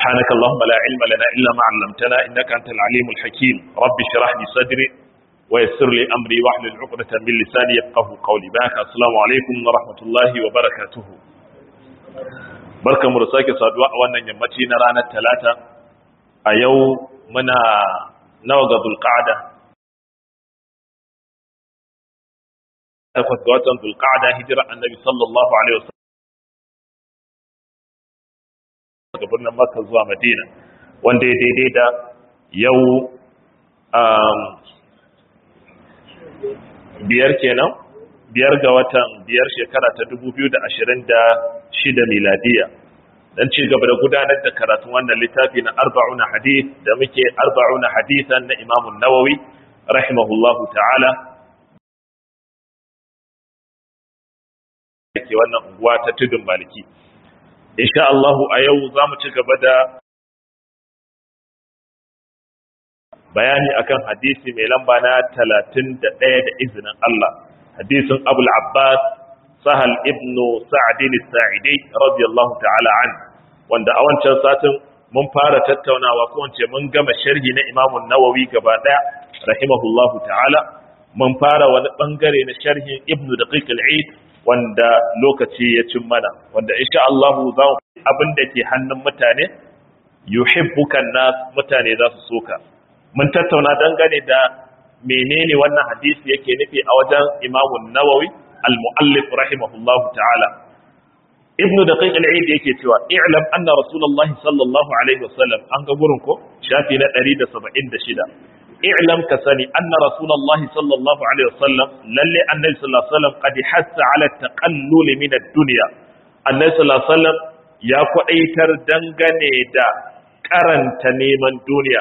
سبحانك اللهم لا علم لنا إلا ما علمتنا إنك أنت العليم الحكيم رب اشرح لي صدري ويسر لي أمري واحلل عقدة من لساني يفقه قولي باك السلام عليكم ورحمة الله وبركاته barkan mu da sake saduwa a wannan yammaci na ranar talata a yau muna nawa ga zulqa'ada takwas ga watan zulqa'ada hijira annabi sallallahu alaihi wasallam daga birnin makka zuwa madina wanda ya daidai da yau biyar kenan biyar ga watan biyar shekara ta 2026 miladiya dan ci gaba da gudanar da karatun wannan littafi na arba'una hadith da muke arba'una hadithan na Imam Nawawi rahimahullahu ta'ala ke wannan unguwa ta tudun maliki insha Allah a yau zamu ci gaba da bayani akan hadisi mai lamba na 31 da izinin Allah hadisin Abu al-Abbas Sahal ibn Sa'd al-Sa'idi radiyallahu ta'ala an wanda a wancan satin mun fara tattaunawa ko wance mun gama sharhi na Imam Nawawi gaba daya rahimahullahu ta'ala mun fara wani bangare na sharhin Ibn Daqiq al-Eid wanda lokaci ya cin mana wanda insha Allah za mu abin da ke hannun mutane yuhibbukan nas mutane za su soka mun tattauna dangane da menene wannan hadisi yake nufi a wajen Imam Nawawi al-Muallif rahimahullahu ta'ala Ibn Daqiq al-Eid yake cewa i'lam anna Rasulullahi sallallahu alaihi wasallam an ga gurin ko shafi na 176 i'lam ka sani anna Rasulullahi sallallahu alaihi wasallam lalle annabi sallallahu alaihi wasallam qad hassa ala taqallul min ad-dunya annabi sallallahu alaihi wasallam ya kwadaitar dangane da karanta neman duniya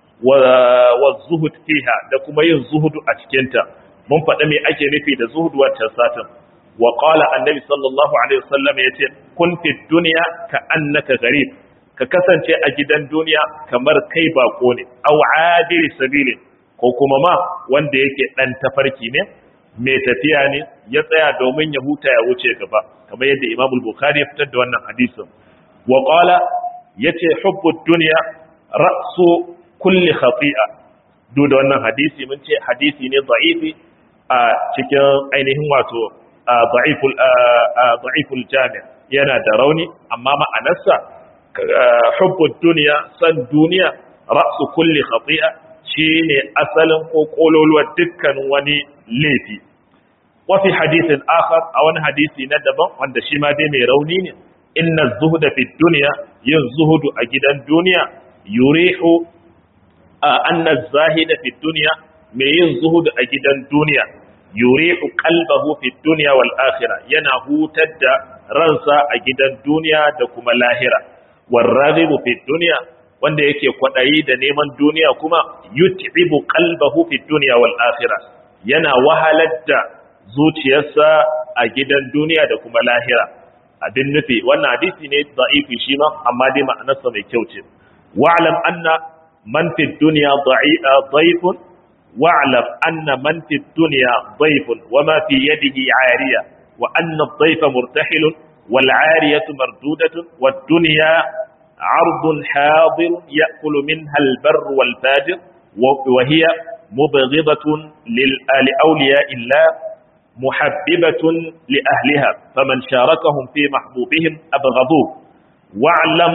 wa zuhud fiha da kuma yin zuhudu a cikinta mun faɗa me ake nufi da zuhudu wancan satin wa qala annabi sallallahu alaihi wasallam yace kun fi dunya ka annaka gharib ka kasance a gidan duniya kamar kai bako ne aw adiri sabili ko kuma ma wanda yake dan tafarki ne mai tafiya ne ya tsaya domin ya huta ya wuce gaba kamar yadda Imam Bukhari ya fitar da wannan hadisin wa qala yace hubbu dunya ra'su kulli khati'a duk da wannan hadisi mun ce hadisi ne da'ifi a cikin ainihin wato da'iful da'iful jami' yana da rauni amma ma'anarsa hubbud dunya san duniya ra'su kulli khati'a shine asalin ko kololuwar dukkan wani laifi wa fi hadithin akhar a wani hadisi na daban wanda shi ma dai mai rauni ne inna zuhda fi dunya yin zuhudu a gidan duniya yurihu anna zahida fi dunya mai yin zuhudu a gidan duniya yurihu qalbahu fi dunya wal akhirah yana hutar da ransa a gidan duniya da kuma lahira waraghibu fi dunya wanda yake kwadayi da neman duniya kuma yut'ibu qalbahu fi dunya wal akhirah yana wahalar da zuciyarsa a gidan duniya da kuma lahira abin nufi wannan hadisi ne da'ifi shi ma amma dai ma'anarsa mai kyau ce wa'lam anna من في الدنيا ضيف واعلم أن من في الدنيا ضيف وما في يده عارية وأن الضيف مرتحل والعارية مردودة والدنيا عرض حاضر يأكل منها البر والفاجر وهي مبغضة لأولياء الله محببة لأهلها فمن شاركهم في محبوبهم أبغضوه واعلم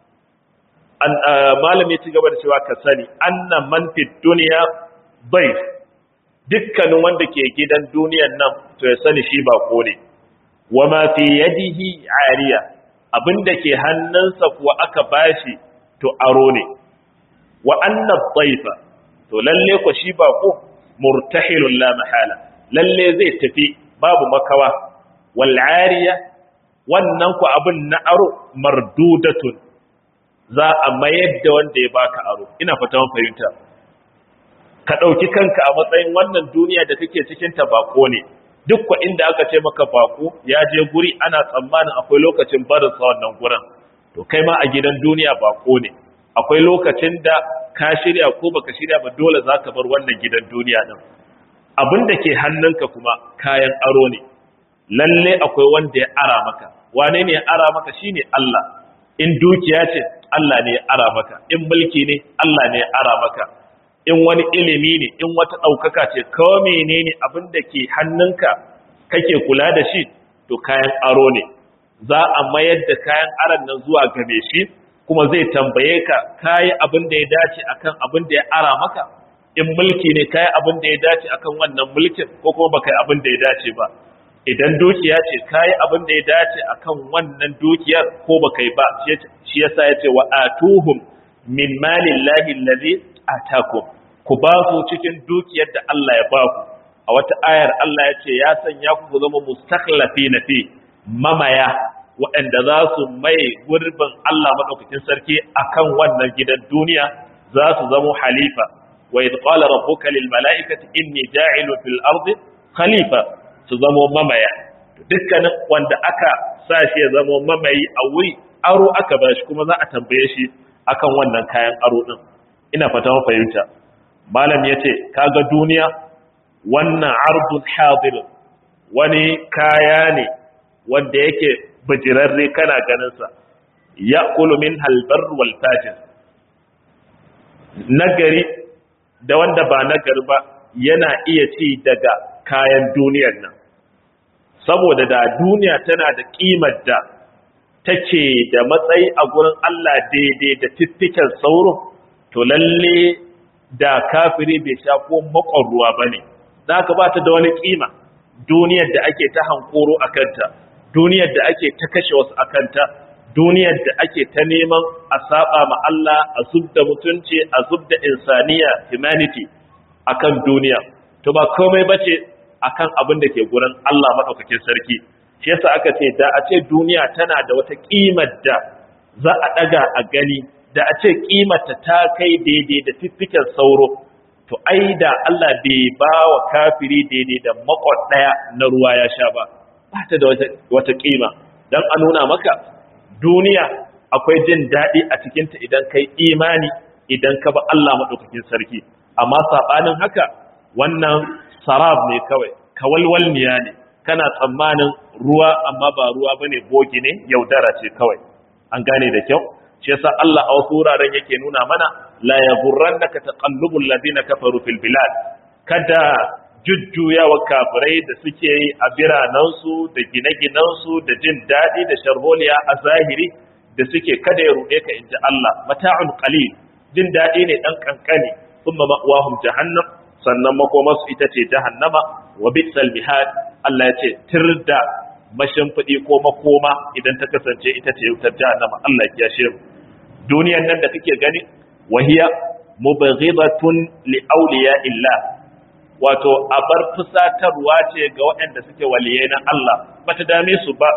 malam ya ci gaba da cewa ka sani anna man fi duniya bai dukkanin wanda ke gidan duniyan nan to ya sani shi ba ko ne wa ma fi yadihi ariya abinda ke hannunsa kuwa aka bashi to aro ne wa anna dhaifa to lalle ko shi ba ko murtahilun la mahala lalle zai tafi babu makawa wal ariya wannan ku abin na aro mardudatun za a mayar da wanda ya baka aro ina fata mun fahimta ka ɗauki kanka a matsayin wannan duniya da kake cikin ta bako ne duk kwa inda aka ce maka bako ya je guri ana tsammanin akwai lokacin barin sa wannan gurin to kai ma a gidan duniya bako ne akwai lokacin da ka shirya ko baka shirya ba dole zaka bar wannan gidan duniya din abin da ke hannunka kuma kayan aro ne lalle akwai wanda ya ara maka wane ne ya ara maka shine Allah in dukiya ce Allah ne ya ara maka in mulki ne Allah ne ya ara maka in wani ilimi ne in wata ɗaukaka ce kawai menene abin da ke hannunka kake kula da shi to kayan aro ne za a mayar da kayan aron nan zuwa game shi kuma zai tambaye ka kayi abin da ya dace akan abin da ya ara maka in mulki ne kayi abin da ya dace akan wannan mulkin ko kuma baka yi abin da ya dace ba idan dukiya ce kayi abin da ya dace akan wannan dukiyar ko baka yi ba shi yasa ya ce wa atuhum min malillahi allazi atakum ku ba su cikin dukiyar da Allah ya ba ku a wata ayar Allah ya ce ya sanya ku ku zama mustakhlafina fi mamaya waɗanda za su mai gurbin Allah maɗaukakin sarki akan wannan gidan duniya za su zama halifa wa idh qala rabbuka lil mala'ikati inni ja'ilu fil ardi khalifa su zama mamaya dukkanin wanda aka sa shi ya zama mamayi a wuri aro aka ba shi kuma za a tambaye shi akan wannan kayan aro din ina fata mun fahimta malam yace kaga duniya wannan ardun hadir wani kaya ne wanda yake bijirarre kana ganinsa ya min halbar walfajin nagari da wanda ba nagari ba yana iya ci daga kayan duniyar nan saboda da duniya tana da ƙimar da take da matsayi a gurin Allah daidai da fiffiken sauro to lalle da kafiri bai sha ko makon ruwa ba ne za ka ba ta da wani ƙima duniyar da ake ta hankoro a kanta duniyar da ake ta kashe wasu akanta duniyar da ake ta neman a saba ma Allah a zubda mutunci a zubda insaniya humanity akan duniya to ba komai bace akan abin da ke gurin Allah madaukakin sarki shi yasa aka ce da a ce duniya tana da wata kimar da za a daga a gani da a ce kimarta ta kai daidai da fiffiken sauro to ai da Allah bai ba wa kafiri daidai da makwad daya na ruwa ya sha ba ba ta da wata kima don a nuna maka duniya akwai jin daɗi a cikinta idan kai imani idan ka ba Allah maɗaukakin sarki amma saɓanin haka wannan sarab ne kawai kawalwalniya ne kana tsammanin ruwa amma ba ruwa ba ne bogi ne yaudara ce kawai an gane da kyau shi yasa Allah a wasu wuraren yake nuna mana la yaghurrannaka taqallubul ladina kafaru fil bilad kada jujjuyawa kafirai da suke yi a biranensu da gine-ginensu da jin daɗi da sharholiya a zahiri da suke kada ya ruɗe ka inji Allah mata'un qalil jin daɗi ne ɗan ƙanƙani thumma ma'wahum jahannam sannan makomarsu ita ce jahannama wa bitsal mihad Allah ya ce tirda mashimfiɗi ko makoma idan ta kasance ita ce wutar jahannama Allah ya kiyashe mu duniyar nan da kake gani wahiya mubghidatun li awliya illah wato abar fusatarwa ce ga waɗanda suke waliyai na Allah bata dame su ba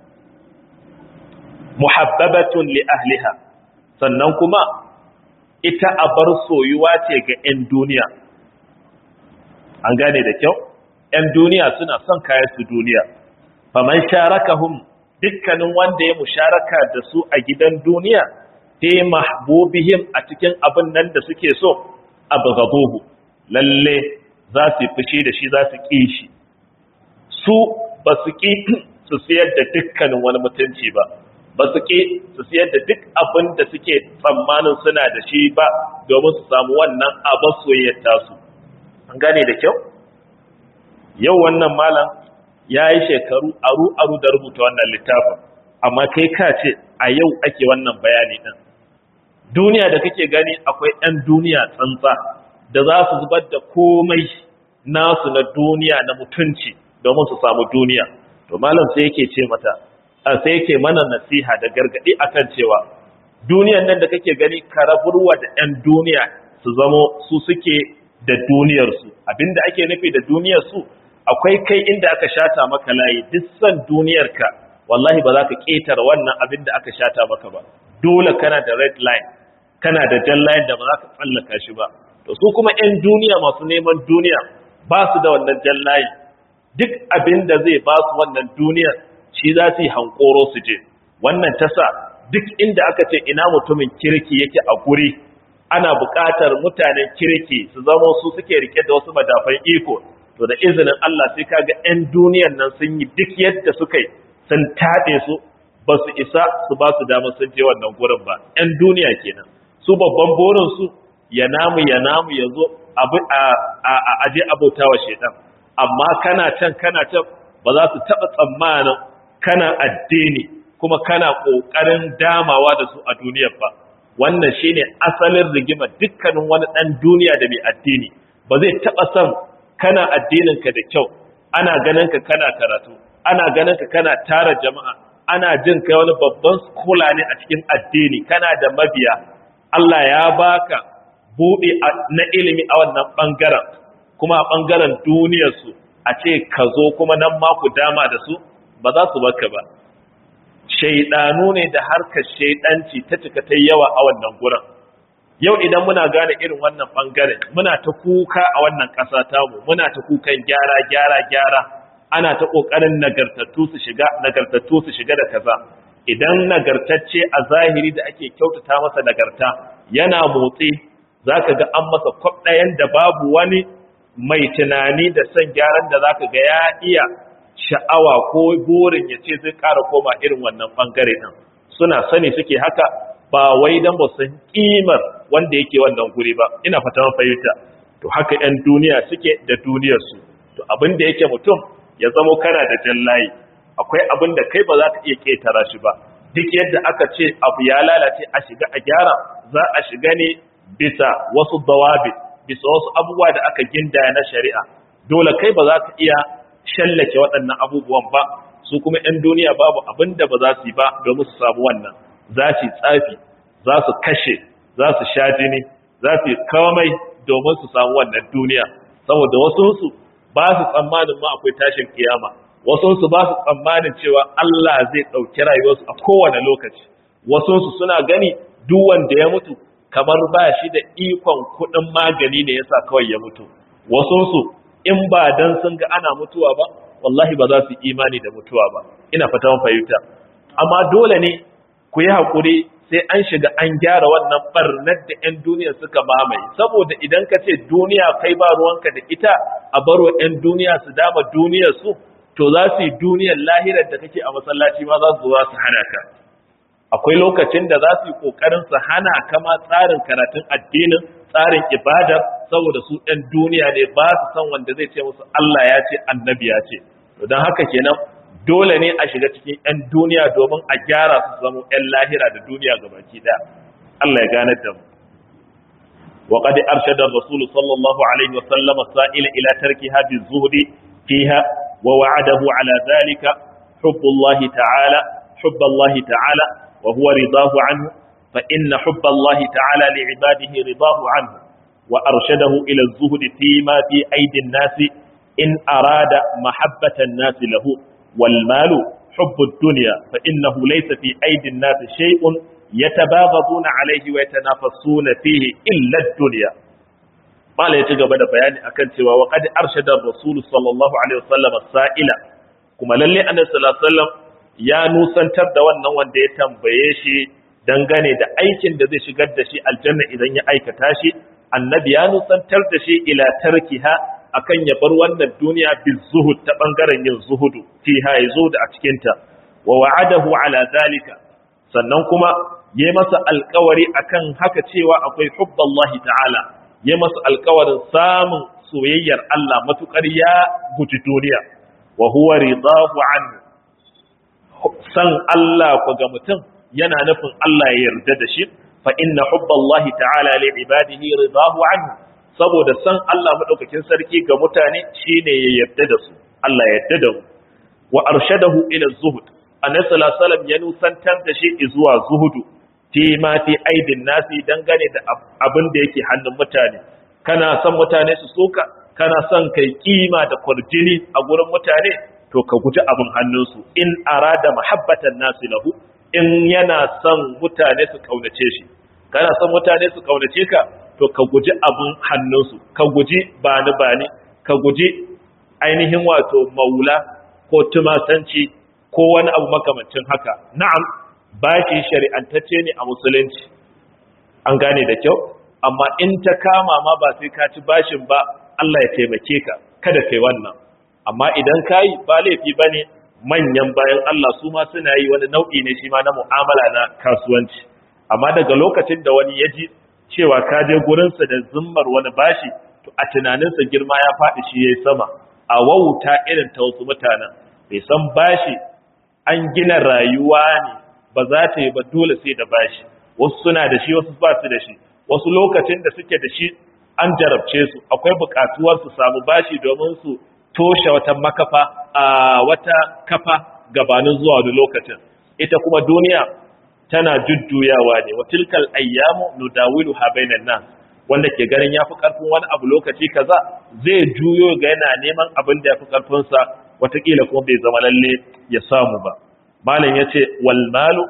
muhabbabatun li ahliha sannan kuma ita abar soyuwa ce ga 'yan duniya an gane da kyau 'yan duniya suna son kayan su duniya faman sharakahum dukkanin wanda ya musharaka da su a gidan duniya fi mahbubihim a cikin abin nan da suke so abghaduhu lalle za su yi fushi da shi za su ƙi shi su ba su ƙi su siyar da dukkanin wani mutunci ba ba su ƙi su siyar da duk abin da suke tsammanin suna da shi ba domin su samu wannan abin soyayyar tasu an gane da kyau yau wannan malam ya yi shekaru aru-aru da rubuta wannan littafin amma kai ka ce a yau ake wannan bayani ɗin duniya da kake gani akwai 'yan duniya tsantsa da za su zubar da komai nasu na duniya na mutunci domin su samu duniya to malam sai yake ce mata sai yake mana nasiha da gargadi akan cewa duniyan nan da kake gani karaburwa da 'yan duniya su zamo su suke da duniyarsu abinda ake nufi da duniyarsu akwai kai inda aka shata maka layi duk san duniyarka wallahi ba za ka ƙetare wannan abin da aka shata maka ba dole kana da red line kana da jan line da ba za ka tsallaka shi ba to su kuma 'yan duniya masu neman duniya ba su da wannan jan layi duk abin da zai ba su wannan duniyar shi za su yi hankoro su je wannan ta sa duk inda aka ce ina mutumin kirki yake a guri ana buƙatar mutanen kirki su zama su suke rike da wasu madafan iko to da izinin Allah sai kaga 'yan duniyar nan sun yi duk yadda suka yi sun taɗe su ba su isa su ba su damar sun je wannan gurin ba ‘yan duniya kenan su babban burinsu ya namu ya namu ya zo a aje abota wa shaidan amma kana can kana can ba za su taɓa tsammanin kana addini kuma kana ƙoƙarin damawa da su a duniyar ba wannan shine asalin rigima dukkanin wani ɗan duniya da mai addini ba zai taɓa son kana addininka da kyau ana ganin ka kana karatu ana ganin ka kana tara jama'a ana jin kai wani babban skula ne a cikin addini kana da mabiya Allah ya baka buɗe na ilimi a wannan ɓangaren kuma a ɓangaren duniyarsu a ce ka zo kuma nan ma ku dama da su ba za su baka ba shaidanu ne da harkar shaidanci ta cika ta yawa a wannan gurin yau idan muna gane irin wannan ɓangaren muna ta kuka a wannan ƙasa tamu muna ta kukan gyara gyara gyara ana ta ƙoƙarin nagartattu su shiga nagartattu su shiga da kaza idan nagartacce a zahiri da ake kyautata masa nagarta yana motsi zaka ga an masa kwab ɗayan da babu wani mai tunani da son gyaran da zaka ga ya iya sha'awa ko burin ya ce zai ƙara koma irin wannan ɓangare ɗin suna sani suke haka ba wai don ba san ƙimar wanda yake wannan guri ba ina fata fahimta to haka 'yan duniya suke da duniyarsu to abin da yake mutum ya zamo kana da jallayi akwai abin da kai ba za ka iya ƙetara shi ba duk yadda aka ce abu ya lalace a shiga a gyara za a shiga ne bisa wasu dawabi bisa wasu abubuwa da aka gindaya na shari'a dole kai ba za ka iya shallake waɗannan abubuwan ba su kuma 'yan duniya babu abin da ba za su yi ba domin su samu wannan za su yi tsafi za su kashe za su sha jini za su yi kamai domin su samu wannan duniya saboda wasunsu ba su tsammanin ma akwai tashin kiyama wasunsu ba su tsammanin cewa Allah zai ɗauki rayuwarsu a kowane lokaci wasunsu suna gani duk wanda ya mutu kamar ba shi da ikon kuɗin magani ne yasa kawai ya mutu wasunsu in ba dan sun ga ana mutuwa ba wallahi ba za su imani da mutuwa ba ina fata mun fahimta amma dole ne ku yi hakuri sai an shiga an gyara wannan barnar da 'yan duniya suka mamaye saboda idan ka ce duniya kai ba ruwanka da ita a baro 'yan duniya su dama duniyar su to za su yi duniyar lahirar da kake a masallaci ma za su zo su hana ka akwai lokacin da za su yi kokarin su hana kama tsarin karatun addinin tsarin ibadar saboda su ɗan duniya ne ba su san wanda zai ce musu Allah ya ce annabi ya ce don haka kenan dole ne a shiga cikin 'yan duniya domin a gyara su zama 'yan lahira da duniya gabaki ɗaya Allah ya gane da mu وقد أرشد الرسول صلى الله عليه وسلم السائل إلى تركها بالزهد فيها ووعده على ذلك حب الله تعالى حب الله تعالى وهو رضاه عنه فإن حب الله تعالى لعباده رضاه عنه وأرشده إلى الزهد فيما في أيدي الناس إن أراد محبة الناس له والمال حب الدنيا فإنه ليس في أيدي الناس شيء يتباغضون عليه ويتنافسون فيه إلا الدنيا ما لا يتجب هذا بيان أكنت وقد أرشد الرسول صلى الله عليه وسلم السائلة كما للي أن صلى الله عليه وسلم يا نوسن تبدا wannan wanda ya tambaye shi dangane da aikin da zai shigar da shi aljanna idan ya aikata shi annabi ya nusantar da shi ila tarkiha akan ya bar wannan duniya bizuhud ta bangaren yin zuhudu fiha yazo da a cikin ta wa wa'adahu ala zalika sannan kuma yayi masa alƙawari akan haka cewa akwai hubballahi ta'ala yayi masa alƙawarin samun soyayyar Allah matukar ya guji duniya wa huwa ridahu anhu san Allah ko ga mutum yana nufin Allah ya yarda da shi fa inna hubballahi ta'ala li ibadihi ridahu anhu saboda san Allah madaukakin sarki ga mutane shine ya yarda da su Allah ya yarda da mu wa arshadahu ila zuhud annabi sallallahu alaihi wasallam ya nusantar da shi zuwa zuhudu fi ma fi aidin nasi dangane da abin da yake hannun mutane kana son mutane su soka kana son kai kima da kwarjini a gurin mutane to ka guji abin hannunsu in arada mahabbatan nasi lahu in yana son mutane su kaunace shi kana son mutane su kaunace ka to ka guji abin hannunsu ka guji bani bani ka guji ainihin wato maula ko tumasanci ko wani abu makamancin haka na'am bashi shari'antacce ne a musulunci an gane da kyau amma in ta kama ma ba sai ka ci bashin ba Allah ya taimake ka kada kai wannan amma idan kai ba laifi bane manyan bayan Allah su ma suna yi wani nau'i ne shi ma na mu'amala na kasuwanci amma daga lokacin da wani ya ji cewa ka je gurinsa da zimmar wani bashi to a tunaninsa girma ya faɗi shi ya sama a wauta irin ta wasu mutanen bai san bashi an gina rayuwa ne ba za ta yi ba dole sai da bashi wasu suna da shi wasu ba su da shi wasu lokacin da suke da shi an jarabce su akwai buƙatuwar su samu bashi domin su toshe wata makafa a wata kafa gabanin zuwa wani lokacin ita kuma duniya tana jujjuyawa ne wa tilkal ayyamu nudawilu ha bainan nas wanda ke ganin yafi karfin wani abu lokaci kaza zai juyo ga yana neman abin da yafi karfin sa watakila kuma bai zama lalle ya samu ba malam yace wal malu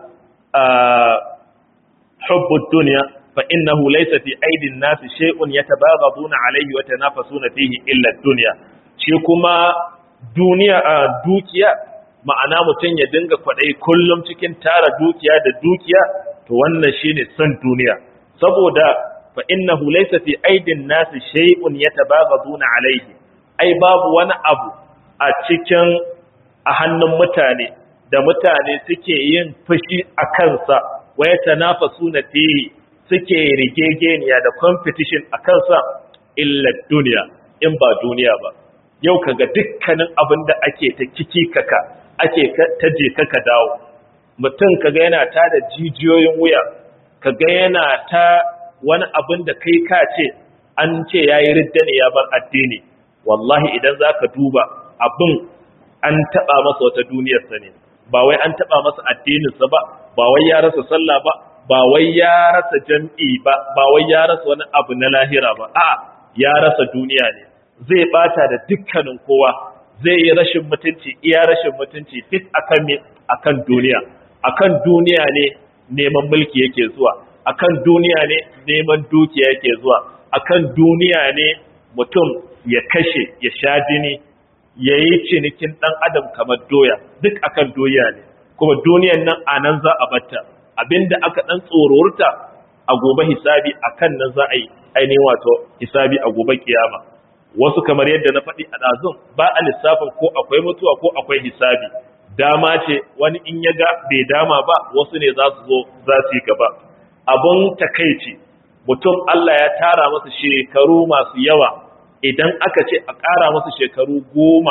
hubbu dunya fa innahu laysa fi aidin nas shay'un yatabaghabuna alayhi wa tanafasuna fihi illa ad-dunya shi kuma duniya a dukiya ma'ana mutum ya dinga kwaɗayi kullum cikin tara dukiya da dukiya to wannan shine son duniya saboda fa innahu laysa fi aidin nasi shay'un yatabaghaduna alayhi ai babu wani abu a cikin a hannun mutane da mutane suke yin fushi a kansa wa yatanafasuna fihi suke rigegeniya da competition a kansa illa duniya in ba duniya ba yau kaga dukkanin abin da ake ta kiki kaka ake ta je kaka dawo mutum kaga yana ta da jijiyoyin wuya kaga yana ta wani abin da kai ka ce an ce yayi ridda ne ya bar addini wallahi idan zaka duba abin an taba masa wata duniyarsa ne ba wai an taba masa addininsa ba ba wai ya rasa sallah ba ba wai ya rasa jam'i ba ba wai ya rasa wani abu na lahira ba a'a ya rasa duniya ne zai bata da dukkanin kowa zai yi rashin mutunci iya rashin mutunci fit akan me akan duniya akan duniya ne neman mulki yake zuwa akan duniya ne neman dukiya yake zuwa akan duniya ne mutum ya kashe ya sha jini ya yi cinikin ɗan adam kamar doya duk akan doya ne kuma duniyan nan a nan za a batta abinda aka ɗan tsororta a gobe hisabi akan nan za a yi ainihin wato hisabi a gobe kiyama wasu kamar yadda na faɗi a ɗazun ba a lissafin ko akwai mutuwa ko akwai hisabi dama ce wani in ya ga bai dama ba wasu ne za su zo za su yi gaba abun takaici mutum Allah ya tara masa shekaru masu yawa idan aka ce a ƙara masa shekaru goma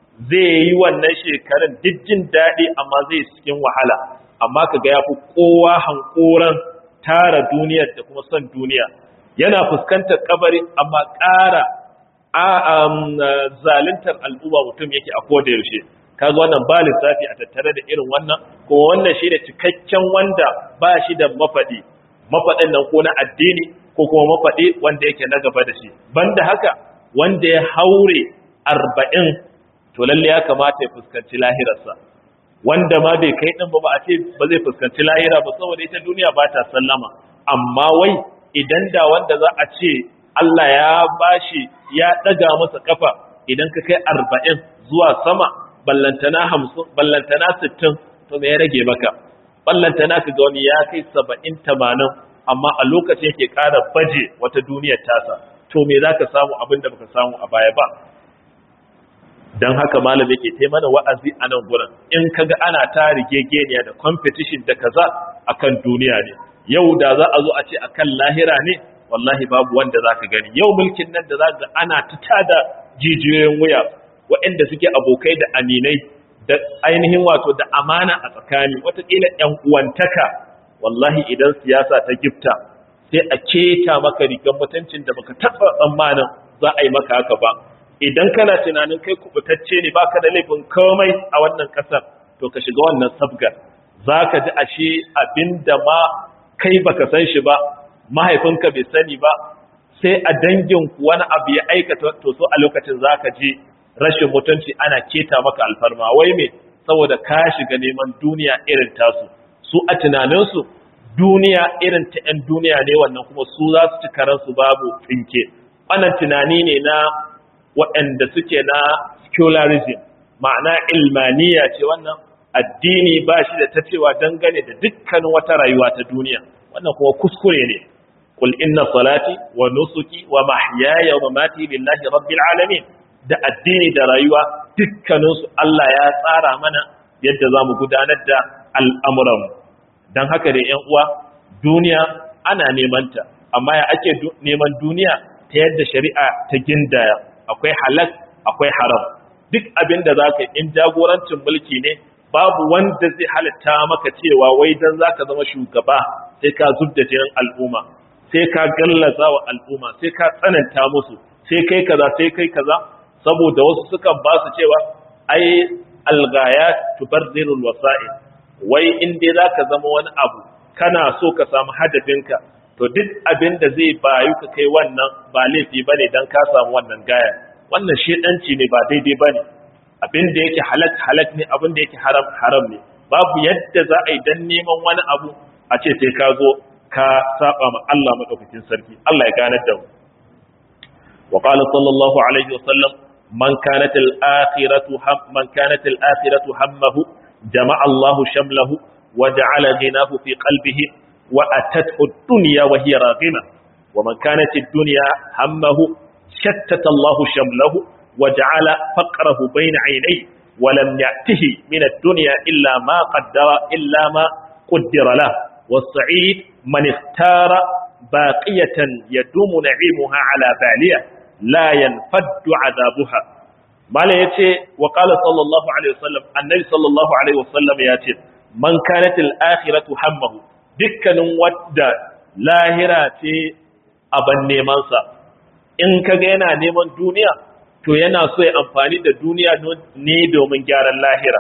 zai yi wannan shekarun jin daɗi amma zai cikin wahala amma ka ga ya fi kowa hankoran tara duniyar da kuma son duniya yana fuskantar kabari amma ƙara a zaluntar al'umma mutum yake a koda yaushe kaga wannan ba lissafi a tattare da irin wannan kuma wannan shi da cikakken wanda ba shi da mafaɗi mafaɗin nan ko na addini ko kuma mafaɗi wanda yake na gaba da shi banda haka wanda ya haure arba'in to lalle ya kamata ya fuskanci lahirarsa wanda ma bai kai ɗin ba ba a ce ba zai fuskanci lahira ba saboda ita duniya ba ta sallama amma wai idan da wanda za a ce Allah ya bashi ya ɗaga masa kafa idan ka kai arba'in zuwa sama ballantana hamsin ballantana sittin to me ya rage maka ballantana ka ga wani ya kai saba'in tamanin amma a lokacin yake ƙara baje wata duniyar tasa to me za ka samu abin da baka samu a baya ba don haka malam yake tai mana wa'azi a nan gurin in kaga ana ta rigegeniya da competition da kaza akan duniya ne yau da za a zo a ce akan lahira ne wallahi babu wanda za ka gani yau mulkin nan da za ga ana ta tada jijiyoyin wuya waɗanda suke abokai da aminai da ainihin wato da amana a tsakani watakila ‘yan uwantaka wallahi idan siyasa ta gifta sai a keta maka rigar mutuncin da baka taɓa tsammanin za a yi maka haka ba idan kana tunanin kai kubutacce ne baka da laifin komai a wannan ƙasar to ka shiga wannan sabgar za ka ji ashe abin da ma kai baka san shi ba mahaifinka bai sani ba sai a danginku wani abu ya aikata to so a lokacin za ka ji rashin mutunci ana keta maka alfarma wai me saboda ka shiga neman duniya irin tasu su a tunaninsu duniya irin ta 'yan duniya ne wannan kuma su za su ci karansu babu tsinke wannan tunani ne na waɗanda suke na secularism ma'ana ilmaniya ce wannan addini ba shi da ta cewa dangane da dukkanin wata rayuwa ta duniya wannan kuma kuskure ne qul inna salati wa nusuki wa mahyaya wa mamati lillahi rabbil alamin da addini da rayuwa dukkaninsu Allah ya tsara mana yadda za mu gudanar da al'amuranmu don haka da ‘yan uwa duniya ana nemanta amma ya ake neman duniya ta yadda shari'a ta gindaya akwai halak akwai haram duk abin da za ka in jagorancin mulki ne babu wanda zai halitta maka cewa wai don za ka zama shugaba sai ka zub da jinin al'umma sai ka gallaza wa al'umma sai ka tsananta musu sai kai kaza sai kai kaza saboda wasu sukan ba su cewa ai algayat tubarzirul wasa'il wai in dai za ka zama wani abu kana so ka samu hadafinka to duk abin da zai bayu ka kai wannan ba laifi bane dan ka samu wannan gaya wannan shedanci ne ba daidai bane abin da yake halak halak ne abin da yake haram haram ne babu yadda za a yi dan neman wani abu a ce sai ka zo ka saba ma Allah madaukakin sarki Allah ya ganar da mu wa qala sallallahu alaihi wa sallam man kanat al akhiratu ham man kanat al akhiratu hammahu jama'a Allah shamlahu wa ja'ala ghinahu fi qalbihi wa atathu ad-dunya wa hiya raghima wa man kanat ad-dunya hammahu shattata Allah shamlahu وجعل فقره بين عينيه ولم يأته من الدنيا إلا ما قدر إلا ما قدر له والسعيد من اختار باقية يدوم نعيمها على بالية لا ينفد عذابها ما لا يتي وقال صلى الله عليه وسلم النبي صلى الله عليه وسلم ياتي من كانت الآخرة همه دكا ودى لاهرة أبن نيمانسا إن كان نيمان دنيا to yana so ya amfani da duniya ne domin gyaran lahira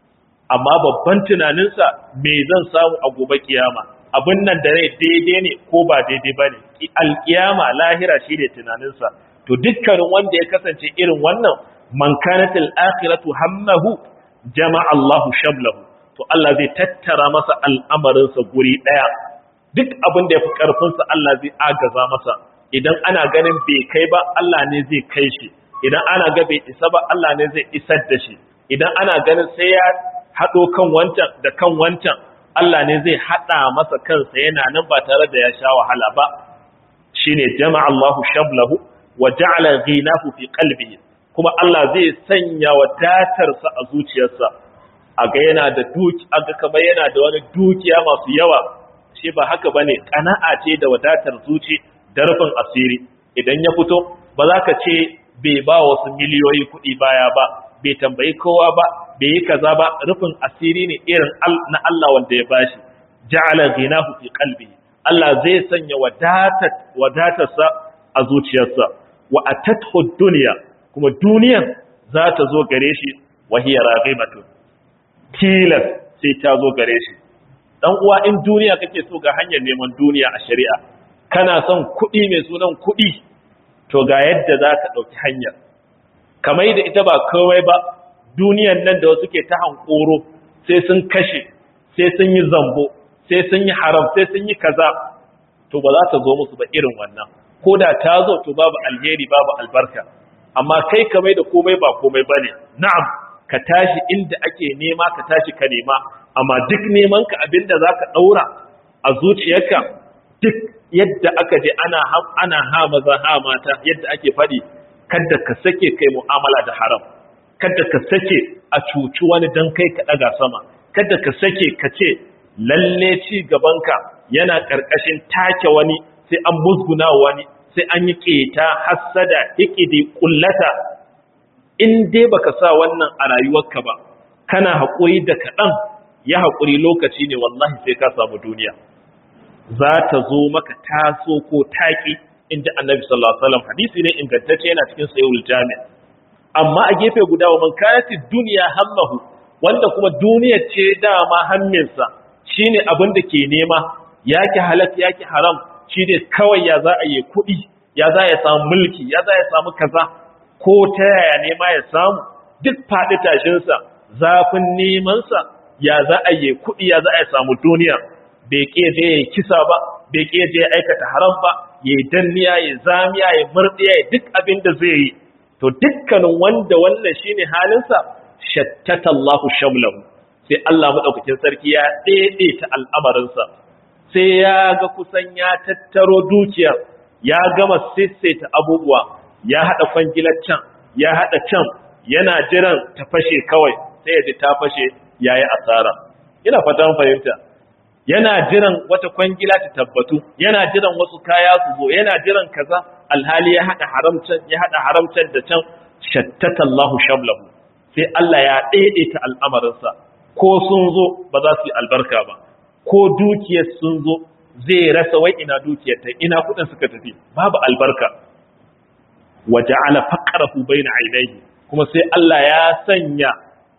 amma babban tunaninsa me zan samu a gobe kiyama abin nan da rai daidai ne ko ba daidai ba ne alkiyama lahira shi ne tunaninsa to dukkanin wanda ya kasance irin wannan man kanatil akhiratu hammahu jama'a Allahu shamlahu to Allah zai tattara masa al'amarinsa guri daya duk abin da ya fi karfinsa Allah zai agaza masa idan ana ganin bai kai ba Allah ne zai kai shi idan ana ga bai isa ba Allah ne zai isar da shi idan ana ganin sai ya haɗo kan wancan da kan wancan Allah ne zai haɗa masa kansa yana nan ba tare da ya sha wahala ba shine jama'a Allahu shablahu wa ja'ala ghinahu fi qalbihi kuma Allah zai sanya wadatarsa a zuciyarsa aga yana da duki aga kamar yana da wani dukiya masu yawa shi ba haka bane kana'a ce da wadatar zuci da rufin asiri idan ya fito ba za ka ce bai ba wasu miliyoyi kuɗi baya ba bai tambayi kowa ba bai yi kaza ba rufin asiri ne irin na Allah wanda ya bashi ja'ala ghinahu fi qalbi Allah zai sanya wadatar wadatarsa a zuciyarsa wa atathu dunya kuma duniyar za ta zo gare shi wa hiya raghibatun tilas sai ta zo gare shi dan uwa in duniya kake so ga hanyar neman duniya a shari'a kana son kuɗi mai sunan kuɗi to ga yadda za ka ɗauki hanyar kamar da ita ba kawai ba duniyan nan da wasu ke ta hankoro sai sun kashe sai sun yi zambo sai sun yi haram sai sun yi kaza to ba za ta zo musu ba irin wannan ko da ta zo to babu alheri babu albarka amma kai kamar da komai ba komai ba ne na'am ka tashi inda ake nema ka tashi ka nema amma duk neman ka abinda za ka ɗaura a zuciyarka duk yadda aka je ana ana ha maza ha mata yadda ake faɗi kada ka sake kai mu'amala da haram kada ka sake a cuci wani dan kai ka ɗaga sama kada ka sake ka ce lalle ci gabanka yana ƙarƙashin take wani sai an musguna wani sai an yi ƙeta hassada hikidi kullata in dai baka sa wannan a rayuwarka ba kana haƙuri da kaɗan ya haƙuri lokaci ne wallahi sai ka samu duniya za ta zo maka taso ko taƙi in ji annabi sallallahu alaihi wasallam hadisi ne ingantacce yana cikin sayyul jami' amma a gefe guda wa man kanati dunya hammahu wanda kuma duniyar ce dama hamminsa shine abin da ke nema yaki halak yaki haram shine kawai ya za a yi kuɗi ya za ya samu mulki ya za ya samu kaza ko ta yaya nema ya samu duk faɗi tashinsa zafin nemansa ya za a yi kuɗi ya za a samu duniya bai ƙeje ya kisa ba bai ƙeje ya aikata haram ba ya yi danniya ya zamiya ya murɗiya ya duk abin da zai yi to dukkanin wanda wannan shine halinsa shattata Allahu shamlahu sai Allah madaukakin sarki ya daidaita al'amarinsa sai ya ga kusan ya tattaro dukiya ya gama sissaita abubuwa ya hada kwangilar can ya haɗa can yana jiran ta fashe kawai sai ya ji ta fashe ya yi asara ina fatan fahimta yana jiran wata kwangila ta tabbatu yana jiran wasu kaya su zo yana jiran kaza alhali ya haɗa haramcan ya haɗa haramcan da can shattata Allahu shamlahu sai Allah ya daidaita al'amarinsa ko sun zo ba za su yi albarka ba ko dukiyar sun zo zai rasa wai ina dukiyar ta ina kudin suka tafi babu albarka waja'ala faqrahu baina ainihi kuma sai Allah ya sanya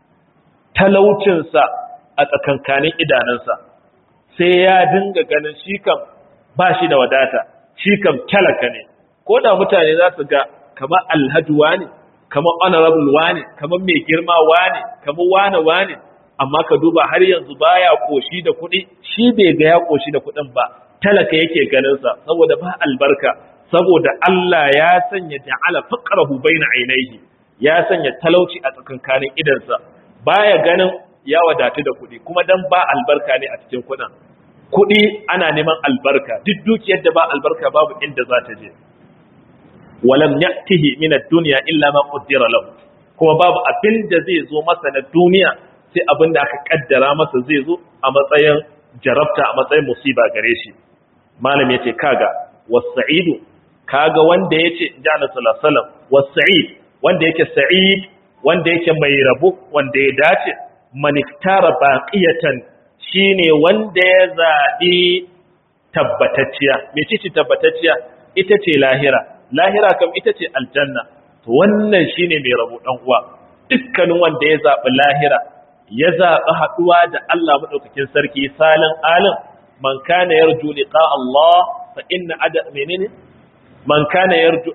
talaucinsa a tsakankanin idanunsa sai ya dinga ganin shi kam ba shi da wadata shi kam talaka ne ko da mutane za su ga kamar alhaji wane kamar honorable wane kamar mai girma wane kamar wane wane amma ka duba har yanzu baya koshi da kuɗi shi bai ga ya koshi da kuɗin ba talaka yake ganinsa saboda ba albarka saboda Allah ya sanya ja'ala faqrahu baina ainihi ya sanya talauci a tsakankanin idansa baya ganin ya wadatu da kuɗi kuma dan ba albarka ne a cikin kuɗin kuɗi ana neman albarka duk dukiyar da ba albarka babu inda za ta je walam ya'tihi min ad-dunya illa ma qaddara lahu kuma babu abin da zai zo masa na duniya sai abin da aka kaddara masa zai zo a matsayin jarabta a matsayin musiba gare shi malam yace kaga was-sa'idu kaga wanda yace jana sallallahu alaihi wasallam was-sa'id wanda yake sa'id wanda yake mai rabo wanda ya dace maniktara baqiyatan shine wanda ya zabi tabbatacciya mece ce tabbatacciya ita ce lahira lahira kam ita ce aljanna to wannan shine mai rabo dan uwa dukkanin wanda ya zabi lahira ya zabi haduwa da Allah madaukakin sarki salin alim man kana yarju liqa Allah fa inna ada menene man kana yarju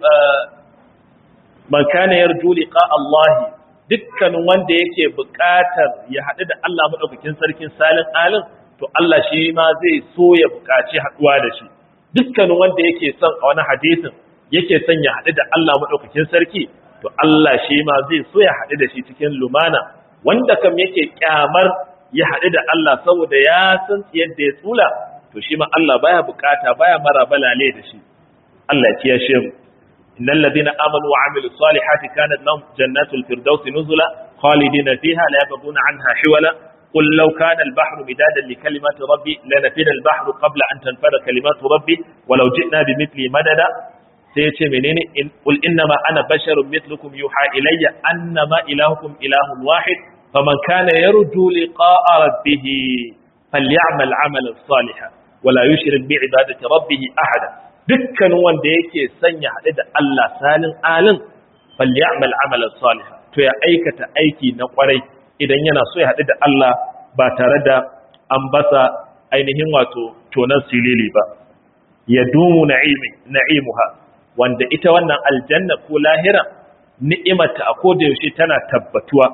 man kana yarju liqa Allah dukkanin wanda yake buƙatar ya haɗu da Allah madaukakin sarkin salin alim to Allah shi ma zai so ya buƙaci haɗuwa da shi dukkanin wanda yake son a wani hadisin yake son ya haɗu da Allah maɗaukakin sarki to Allah shi ma zai so ya haɗu da shi cikin lumana wanda kam yake kyamar ya haɗu da Allah saboda ya san yadda ya tsula to shi ma Allah baya bukata baya mara balale da shi Allah ya kiyashe mu innal ladina amanu wa amilus salihati kanat lahum jannatul firdausi nuzula khalidina fiha la yabghuna anha hiwala قل لو كان البحر مدادا لكلمات ربي لنفد البحر قبل أن تنفد كلمات ربي ولو جئنا بمثله مددا سيتي منين إن قل إنما أنا بشر مثلكم يوحى إلي أنما إلهكم إله واحد فمن كان يرجو لقاء ربه فليعمل عملا صالحا ولا يشرك بعبادة ربه أحدا dukkan wanda yake sanya haɗe da Allah salin alin falyamal amalan salihan to ya aikata aiki na kwarai idan yana so ya haɗu da Allah ba tare da an basa ainihin wato tonan silili ba ya dumu na'imuha wanda ita wannan aljanna ko lahira ni'imata a koda yaushe tana tabbatuwa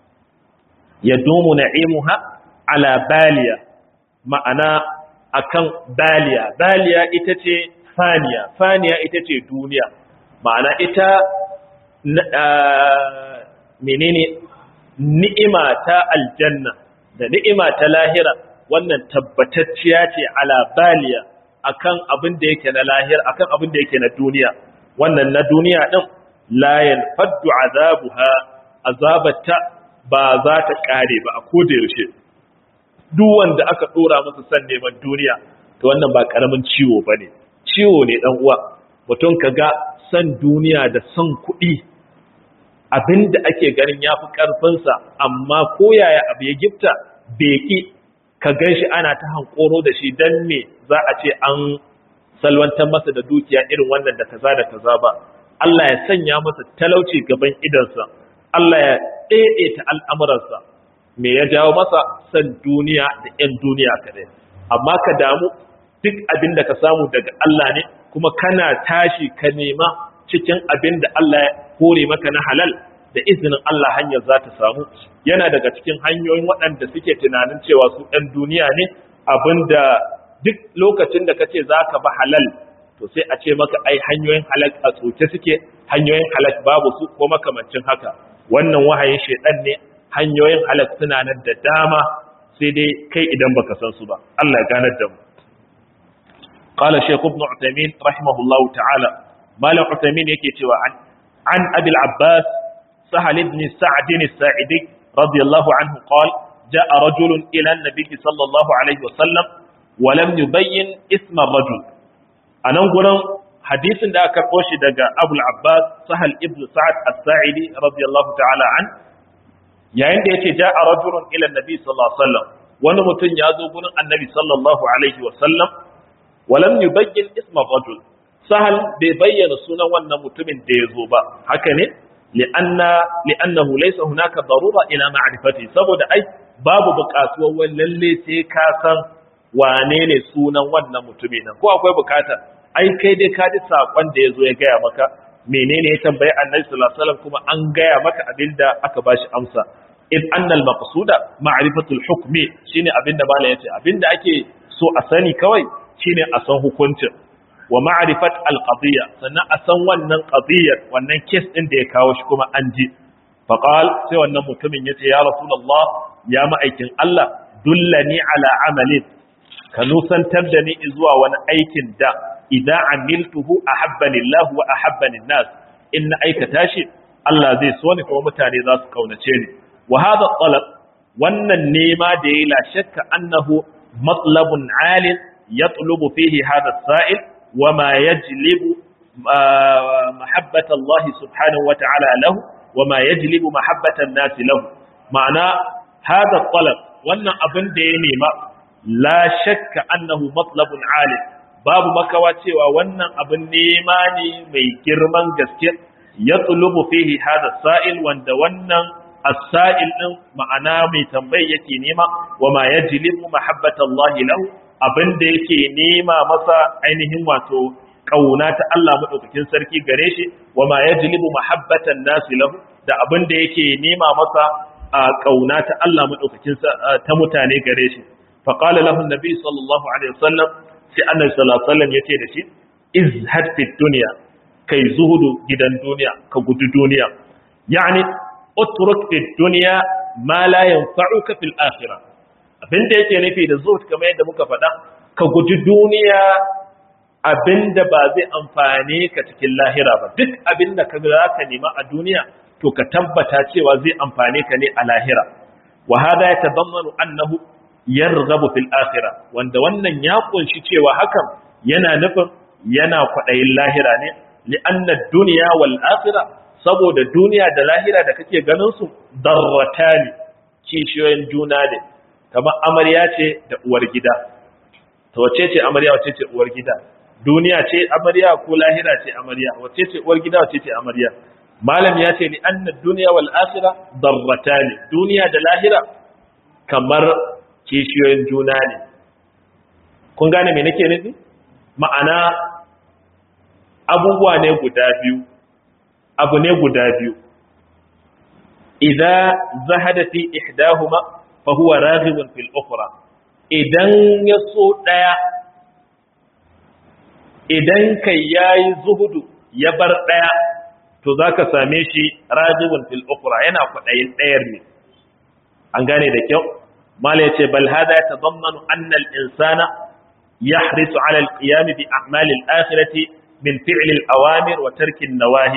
ya dumu na'imuha ala baliya ma'ana akan baliya baliya ita ce faniya faniya ita ce duniya ma'ana ita menene ni'ima ta aljanna da ni'ima ta lahira wannan tabbatacciya ce ala baliya akan abin da yake na lahira akan abin da yake na duniya wannan na duniya din la yanfaddu azabuha azabata ba za ta kare ba a koda yaushe duk wanda aka dora masa san neman duniya to wannan ba karamin ciwo bane ciwo ne dan uwa mutum kaga san duniya da san kuɗi abinda ake ganin ya fi ƙarfinsa amma koyaya abu ya gifta beki ka gan shi ana ta hankoro da shi don me za a ce an salwantar masa da dukiya irin wannan da kaza da kaza ba Allah ya sanya masa talauci gaban idansa Allah ya ɗaiɗaita al'amuransa me ya jawo masa san duniya da ‘yan duniya kaɗai amma ka damu duk abin da ka samu daga Allah ne kuma kana tashi ka nema cikin abin da Allah ya kore maka na halal da izinin Allah hanyar za ta samu yana daga cikin hanyoyin waɗanda suke tunanin cewa su ɗan duniya ne abinda duk lokacin da ka ce za ka ba halal to sai a ce maka ai hanyoyin halal a tsoke suke hanyoyin halal babu su ko makamancin haka wannan wahayin shaidan ne hanyoyin halal suna nan da dama sai dai kai idan baka san su ba Allah ya ganar da mu قال شيخ ابن عثيمين رحمه الله تعالى مالك عثيمين yake cewa an an abil abbas سهل بن سعد الساعدي رضي الله عنه قال جاء رجل إلى النبي صلى الله عليه وسلم ولم يبين اسم الرجل أنا أقول حديث دا كربوش دقى أبو العباس سهل ابن سعد الساعدي رضي الله تعالى عنه yayin da yace ja'a rajulun ila annabi sallallahu alaihi wasallam wani mutum ya zo gurin annabi sallallahu alaihi wasallam walam yubayyin isma rajul sahal bai bayyana sunan wannan mutumin da ya zo ba haka ne li'anna li'annahu laysa hunaka darura ila ma'rifati saboda ai babu buƙatuwar wani lalle sai ka san wane ne sunan wannan mutumin nan ko akwai buƙata ai kai dai ka ji sakon da ya zo ya gaya maka menene ya tambayi annabi sallallahu alaihi wasallam kuma an gaya maka abinda aka bashi amsa in annal maqsuda ma'rifatul hukmi shine abinda malam yace abinda ake so a sani kawai shine a san hukuncin wa ma'rifat al qadiyya sannan a san wannan qadiyyar wannan case din da ya kawo shi kuma an ji fa qal sai wannan mutumin yace ya rasulullah ya ma'aikin Allah dullani ala amalin ka nusantar da ni zuwa wani aikin da idan amiltuhu ahabbani Allah wa ahabbani nas in na aikata shi Allah zai so ni kuma mutane za su kaunace ni wa hadha talab wannan nema da yayi la shakka annahu matlabun alin yatlubu fihi hadha sa'il wa ma yajlibu mahabbata Allah subhanahu wa ta'ala lahu wa ma yajlibu mahabbata an-nas lahu ma'ana hadha talab wannan abin da ya nema la shakka annahu matlabun alin babu makawa cewa wannan abin nema ne mai girman gaske ya tulubu fihi hada sa'il wanda wannan as-sa'il din ma'ana mai tambayi yake nema wa ma yajlibu mahabbatallahi lahu abinda yake nema masa ainihin wato kauna ta Allah madaukakin sarki gare shi wa ma yajlibu mahabbatan nasi lahu da abinda yake nema masa kauna ta Allah madaukakin ta mutane gare shi fa qala lahu an-nabi sallallahu alaihi wasallam sai annabi sallallahu alaihi wasallam yace da shi izhad fi dunya kai zuhudu gidan duniya ka gudu duniya yani utruk fi dunya ma la yanfa'uka fil akhirah abinda yake nufi da zuhud kamar yadda muka faɗa ka guji duniya abinda ba zai amfane ka cikin lahira ba duk abinda ka za ka nema a duniya to ka tabbata cewa zai amfane ka ne a lahira wa hada yatadammanu annahu yarghabu fil akhirah wanda wannan ya kunshi cewa hakan yana nufin yana kwadayin lahira ne li'anna ad-dunya wal akhirah saboda duniya da lahira da kake ganin su darratani kishiyoyin juna ne kamar amarya ce da uwar gida to wace ce amarya wace ce uwar gida duniya ce amarya ko lahira ce amarya wace ce uwar gida wace ce amarya malam ya ce li'anna ad-dunya wal akhirah darratani duniya da lahira kamar kishiyoyin juna ne kun gane me nake nufi ma'ana abubuwa ne guda biyu abu ne guda biyu idan zahada fi ihdahuma fa huwa raghibun fil ukhra idan ya so daya idan kai yayi zuhudu ya bar daya to zaka same shi raghibun fil ukhra yana kwadayin dayar ne an gane da kyau mala yace bal hada yatadammanu anna al insana yahrisu ala al qiyam bi a'mal al akhirati min fi'l al awamir wa tarki an nawahi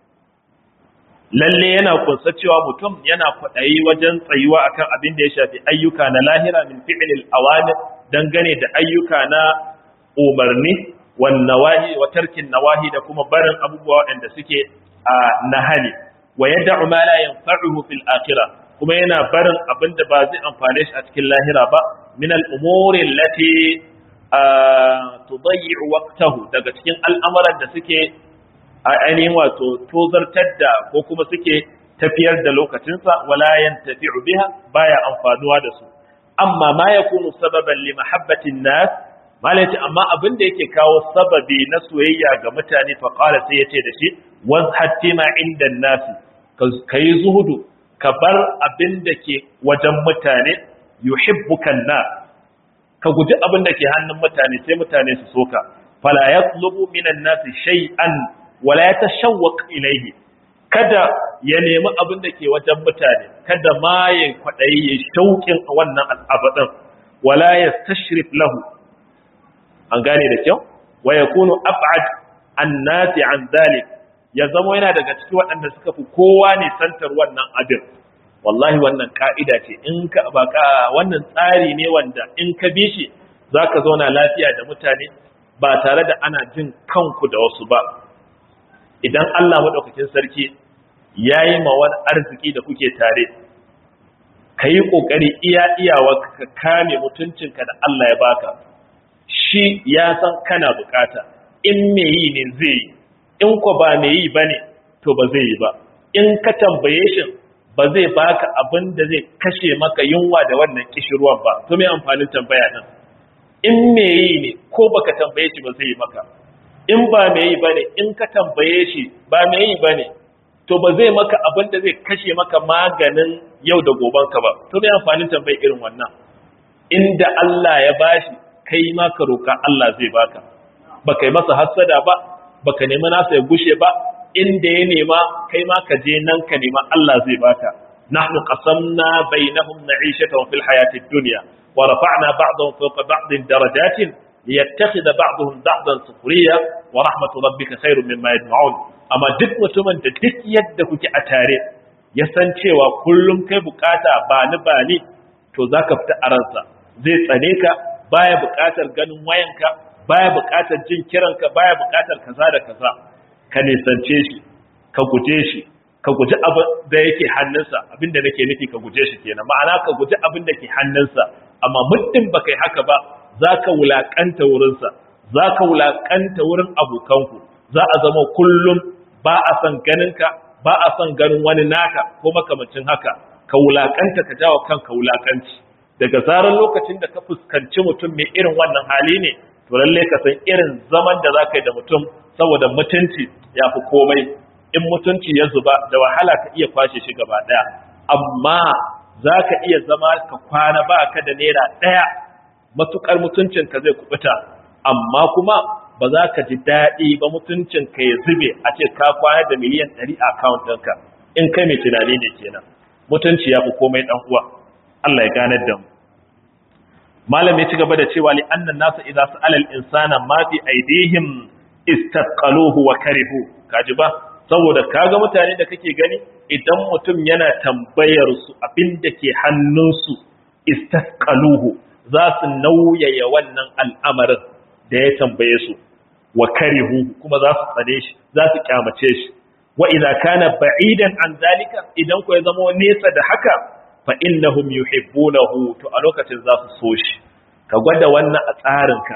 lalle yana kunsa cewa mutum yana kwaɗayi wajen tsayuwa akan abin da ya shafi ayyuka na lahira min fi'lil awamir dangane da ayyuka na umarni wan nawahi wa tarkin nawahi da kuma barin abubuwa waɗanda suke a nahali wa yad'u ma la yanfa'uhu fil akhirah kuma yana barin abin da ba zai amfane shi a cikin lahira ba min al umuri allati tudayyi'u waqtahu daga cikin al'amuran da suke a ainihin wato tozartar da ko kuma suke tafiyar da lokacinsa wala yantafi'u biha baya amfanuwa da su amma ma yakunu sababan li mahabbatin nas malai amma abin da yake kawo sababi na soyayya ga mutane fa qala sai yace da shi wazhatti ma inda nas kai zuhudu ka bar abin da ke wajen mutane yuhibbuka nas ka guji abin da ke hannun mutane sai mutane su soka fala yatlubu minan nas shay'an wala ya tashawwaq ilaihi kada ya nemi abin da ke wajen mutane kada ma ya kwadayi ya shauƙin wannan al'abadin wala ya tashrif lahu an gane da kyau wa yakunu ab'ad an nasi an zalik ya zama yana daga cikin waɗanda suka fi kowa ne santar wannan abin wallahi wannan ka'ida ce in ka baka wannan tsari ne wanda in ka bi shi zaka zauna lafiya da mutane ba tare da ana jin kanku da wasu ba idan Allah madaukakin sarki yayi ma wani arziki da kuke tare kayi kokari iya iyawa ka kame mutuncinka da Allah ya baka shi ya san kana bukata in me yi ne zai yi in ko ba me yi bane to ba zai yi ba in ka tambaye shi ba zai baka abin da zai kashe maka yunwa da wannan kishirwan ba to me amfanin tambaya din in me yi ne ko baka tambaye shi ba zai yi maka in ba me yi bane in ka tambaye shi ba me yi bane to ba zai maka abin da zai kashe maka maganin yau da goben ka ba to me amfanin tambaye irin wannan inda Allah ya bashi kai ma ka roka Allah zai baka baka yi masa hassada ba baka nemi nasa ya gushe ba inda ya nema kai ma ka je nan ka nema Allah zai baka nahnu qasamna bainahum na'ishatahum fil hayatid dunya wa rafa'na ba'dahum fawqa ba'din darajatin liyattakhidha ba'dahum ba'dan sukhriya wa rahmatu rabbika khairun mimma yajma'un amma duk mutumin da duk yadda kuke a tare ya san cewa kullum kai bukata ba ni ba ni to zaka fita a ransa zai tsane ka baya bukatar ganin wayanka baya bukatar jin kiranka baya bukatar kaza da kaza ka nisance shi ka guje shi ka guji abin da yake hannunsa abin da nake nufi ka guje shi kenan ma'ana ka guji abin da ke hannunsa amma muddin ba kai haka ba za ka wulaƙanta wurinsa za ka wulaƙanta wurin abokanku za a zama kullum ba a son ganinka ba a son ganin wani naka ko makamancin haka ka wulaƙanta ka jawo kanka wulaƙanci daga zarar lokacin da ka fuskanci mutum mai irin wannan hali ne to lalle ka san irin zaman da za ka yi da mutum saboda mutunci ya fi komai in mutunci ya zuba da wahala ka iya kwashe shi gaba ɗaya amma za ka iya zama ka kwana ba ka da naira ɗaya matuƙar mutuncinka zai kubuta amma kuma ba za ka ji daɗi ba mutuncinka ya zube a ce ka kwana da miliyan ɗari a akawun ɗinka in kai mai tunani ne kenan mutunci ya fi komai ɗan uwa Allah ya ganar da mu malam ya ci gaba da cewa li annan nasu idza sa'ala al-insana ma fi aidihim istaqaluhu wa karihu kaji ba saboda kaga mutane da kake gani idan mutum yana tambayar su abinda ke hannunsu istaqaluhu za su nauyaya wannan al'amarin da ya tambaye su wa karihu kuma za su tsane shi za su kyamace shi wa idza kana ba'idan an zalika idan ko ya zama nesa da haka fa innahum yuhibbunahu to a lokacin za su so shi ka gwada wannan a tsarinka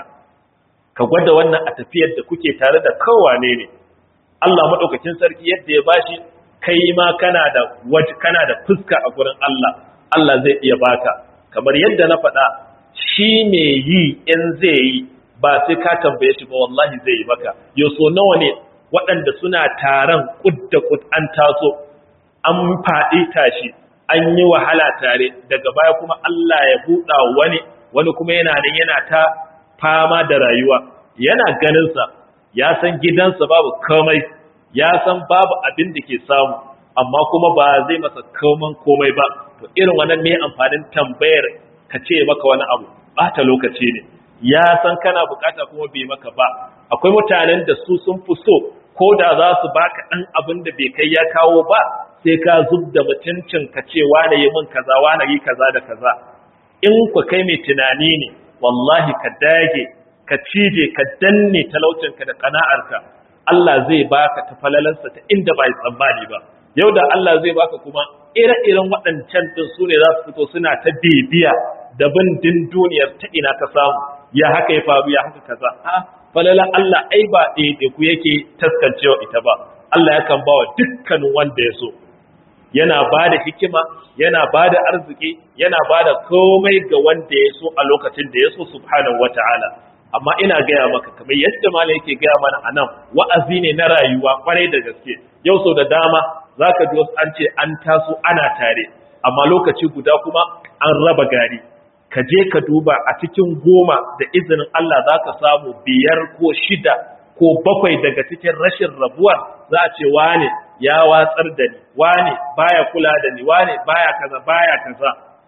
ka gwada wannan a tafiyar da kuke tare da kowane ne Allah madaukakin sarki yadda ya bashi kai ma kana da waje kana da fuska a gurin Allah Allah zai iya baka kamar yadda na faɗa shi me yi in zai yi ba sai ka tambaye shi ba wallahi zai yi maka yau so nawa ne waɗanda suna taron kud da kud an taso an faɗi tashi an yi wahala tare daga baya kuma Allah ya buɗa wani wani kuma yana nan yana ta fama da rayuwa yana ganinsa ya san gidansa babu komai ya san babu abin da ke samu amma kuma ba zai masa koman komai ba to irin wannan ne amfanin tambayar ka ce maka wani abu bata lokaci ne ya san kana bukata kuma bai maka ba akwai mutanen da su sun fi so ko da za su baka ɗan abin da bai kai ya kawo ba sai ka zub da mutuncin ka ce wane yi min kaza wane yi kaza da kaza in ku kai mai tunani ne wallahi ka dage ka cije ka danne talaucinka da kana'arka Allah zai baka ta falalansa ta inda ba tsammani ba yau da Allah zai baka kuma ire-iren waɗancan din su ne za su fito suna ta bibiya da bin din duniyar ta ina ka samu ya haka ya faru ya haka kaza a falalan Allah ai ba ɗaya ku yake taskancewa ita ba Allah yakan ba wa dukkanin wanda ya so yana ba da hikima yana ba da arziki yana ba da komai ga wanda ya so a lokacin da ya so subhanahu wata'ala amma ina gaya maka kamar yadda malam yake gaya mana a nan wa'azi ne na rayuwa kwarai da gaske yau sau da dama za ka ji wasu an ce an taso ana tare amma lokaci guda kuma an raba gari ka je ka duba a cikin goma da izinin Allah za ka samu biyar ko shida ko bakwai daga cikin rashin rabuwar za a ce wane ya watsar da ni wane baya kula da ni wane baya kaza baya kaza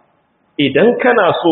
idan kana so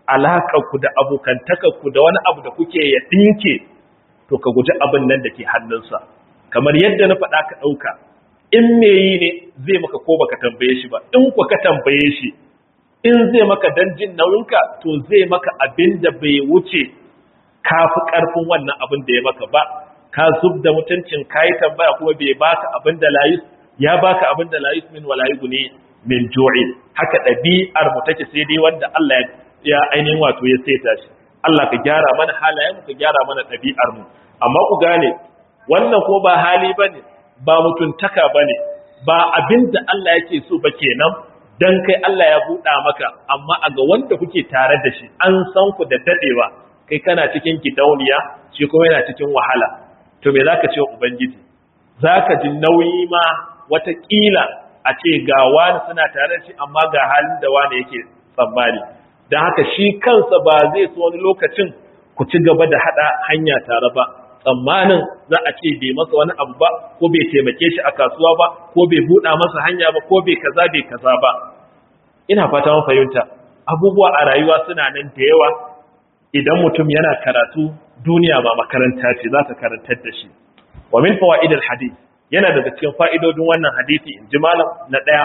ku da abokantakarku da wani abu da kuke ya ɗinke to ka guji abin nan da ke hannunsa kamar yadda na faɗa ka ɗauka in me yi ne zai maka ko baka tambaye shi ba in ku ka tambaye shi in zai maka dan jin nauyinka to zai maka abin da bai wuce ka fi ƙarfin wannan abin da ya maka ba ka zub da mutuncin ka yi tambaya kuma bai baka abin da layus ya baka abin da layus min wala ne min jo'in haka ɗabi'ar mu take sai dai wanda Allah ya ainihin wato ya saita shi Allah ka gyara mana halayen mu ka gyara mana ɗabi'ar mu amma ku gane wannan ko ba hali bane ba mutuntaka bane ba abin da Allah yake so ba kenan dan kai Allah ya buɗa maka amma a ga wanda kuke tare da shi an san ku da dadewa kai kana cikin gidauniya shi kuma yana cikin wahala to me zaka ce wa ubangiji zaka ji nauyi ma watakila a ce ga wani suna tare da shi amma ga halin da wani yake tsammani don haka shi kansa ba zai so wani lokacin ku ci gaba da hada hanya tare ba tsammanin za a ce bai masa wani abu ba ko bai taimake shi a kasuwa ba ko bai buɗa masa hanya ba ko bai kaza bai kaza ba ina fata mun fahimta abubuwa a rayuwa suna nan da yawa idan mutum yana karatu duniya ba makaranta ce za ta karantar da shi wa min fawaid hadith yana daga cikin fa'idodin wannan hadisi in ji malam na daya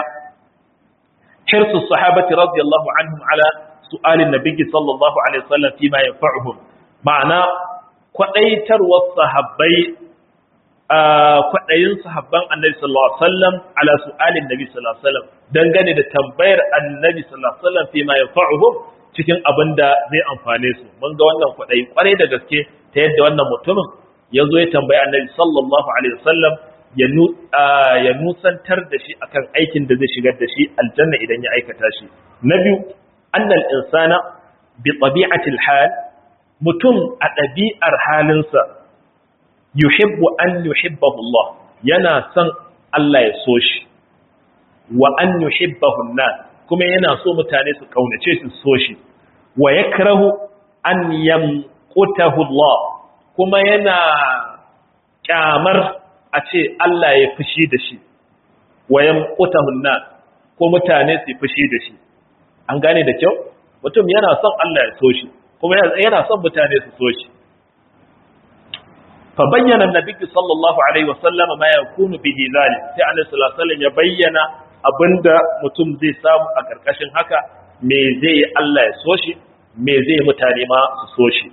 hirsu sahabati radiyallahu anhum ala su'alin nabiyyi sallallahu alaihi wasallam fi ma yanfa'uhum ma'ana kwadaitarwar sahabbai kwadayin sahabban annabi sallallahu alaihi wasallam ala su'alin nabi sallallahu alaihi wasallam dangane da tambayar annabi sallallahu alaihi wasallam fi ma yanfa'uhum cikin abin da zai amfane su mun ga wannan kwaɗayi kwarai da gaske ta yadda wannan mutumin ya zo ya tambayi annabi sallallahu alaihi wasallam ya nusantar da shi akan aikin da zai shigar da shi aljanna idan ya aikata shi na biyu annal insana bi tabi'atil hal mutum a ɗabi'ar halinsa yuhibbu an yuhibbahu Allah yana son Allah ya so shi wa an yuhibbahu an kuma yana so mutane su kaunace su so shi wa yakrahu an yamqutahu Allah kuma yana kyamar a ce Allah ya fushi da shi wa yamqutahu an ko mutane su fushi da shi an gane da kyau mutum yana son Allah ya so shi kuma yana son mutane su so shi fa bayyana annabi sallallahu alaihi wasallam ma yakunu bihi zalik sai annabi sallallahu alaihi wasallam ya bayyana abinda mutum zai samu a ƙarƙashin haka me zai yi Allah ya so shi me zai mutane ma su so shi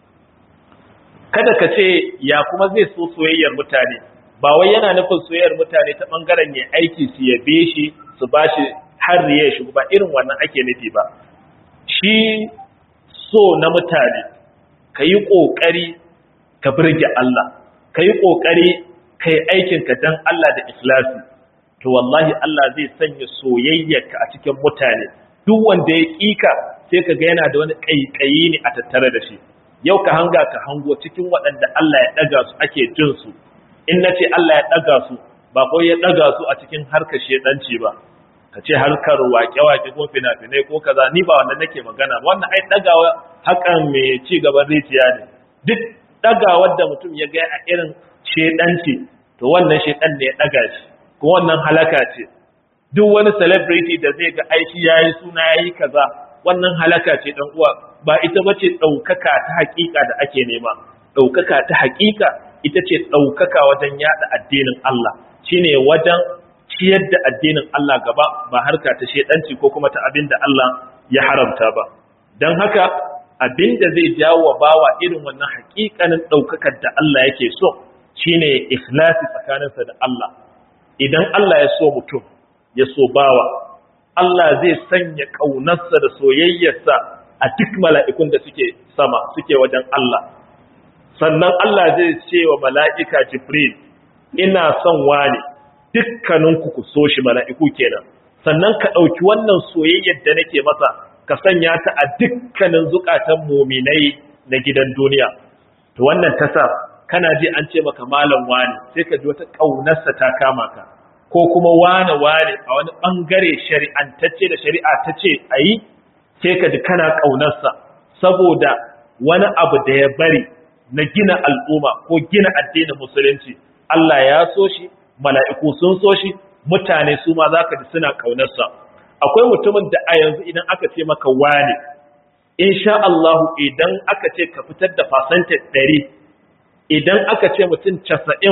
kada ka ce ya kuma zai so soyayyar mutane ba wai yana nufin soyayyar mutane ta ɓangaren ya aiki su yabe shi su ba shi har ya shi ba irin wannan ake nufi ba shi so na mutane ka yi ƙoƙari ka birge Allah ka yi ƙoƙari ka yi aikinka don Allah da ikhlasi to wallahi Allah zai sanya soyayyarka a cikin mutane duk wanda ya kika sai ka ga yana da wani kaikayi ne a tattare da shi yau ka hanga ka hango cikin waɗanda Allah ya ɗaga su ake jin su in na ce Allah ya ɗaga su ba ko ya ɗaga su a cikin harkar shedanci ba ka ce harkar waƙe-waƙe ko fina-finai ko kaza ni ba wanda nake magana wannan ai ɗagawa hakan mai ci gaban rijiya ne duk ɗagawar da mutum ya ga a irin shedanci to wannan shedan ne ya ɗaga shi ko wannan halaka ce duk wani celebrity da zai ga aiki yayi suna yayi kaza wannan halaka ce dan uwa ba ita bace daukaka ta hakika da ake nema daukaka ta hakika ita ce daukaka wajen yada addinin Allah shine wajen ciyar da addinin Allah gaba ba harka ta shedanci ko kuma ta abinda Allah ya haramta ba dan haka abinda zai jawo bawa irin wannan hakikanin daukakar da Allah yake so shine ikhlasi tsakaninsa da Allah idan Allah ya so mutum ya so bawa Allah zai sanya ƙaunarsa da soyayyarsa a duk mala'ikun da suke sama suke wajen Allah sannan Allah zai ce wa mala'ika Jibril ina son wani dukkaninku ku so shi mala'iku kenan sannan ka ɗauki wannan soyayyar da nake masa ka sanya ta a dukkanin zukatan muminai na gidan duniya to wannan ta sa kana ji an ce maka malam wani sai ka ji wata ƙaunarsa ta kama ka ko kuma wane wane a wani ɓangare shari'antacce da shari'a ta ce a yi sai ka ji kana ƙaunarsa saboda wani abu da ya bari na gina al'umma ko gina addinin musulunci Allah ya so shi mala'iku sun so shi mutane su ma za ka ji suna ƙaunarsa akwai mutumin da a yanzu idan aka ce maka wane insha Allahu idan aka ce ka fitar da fasantar ɗari idan aka ce mutum casa'in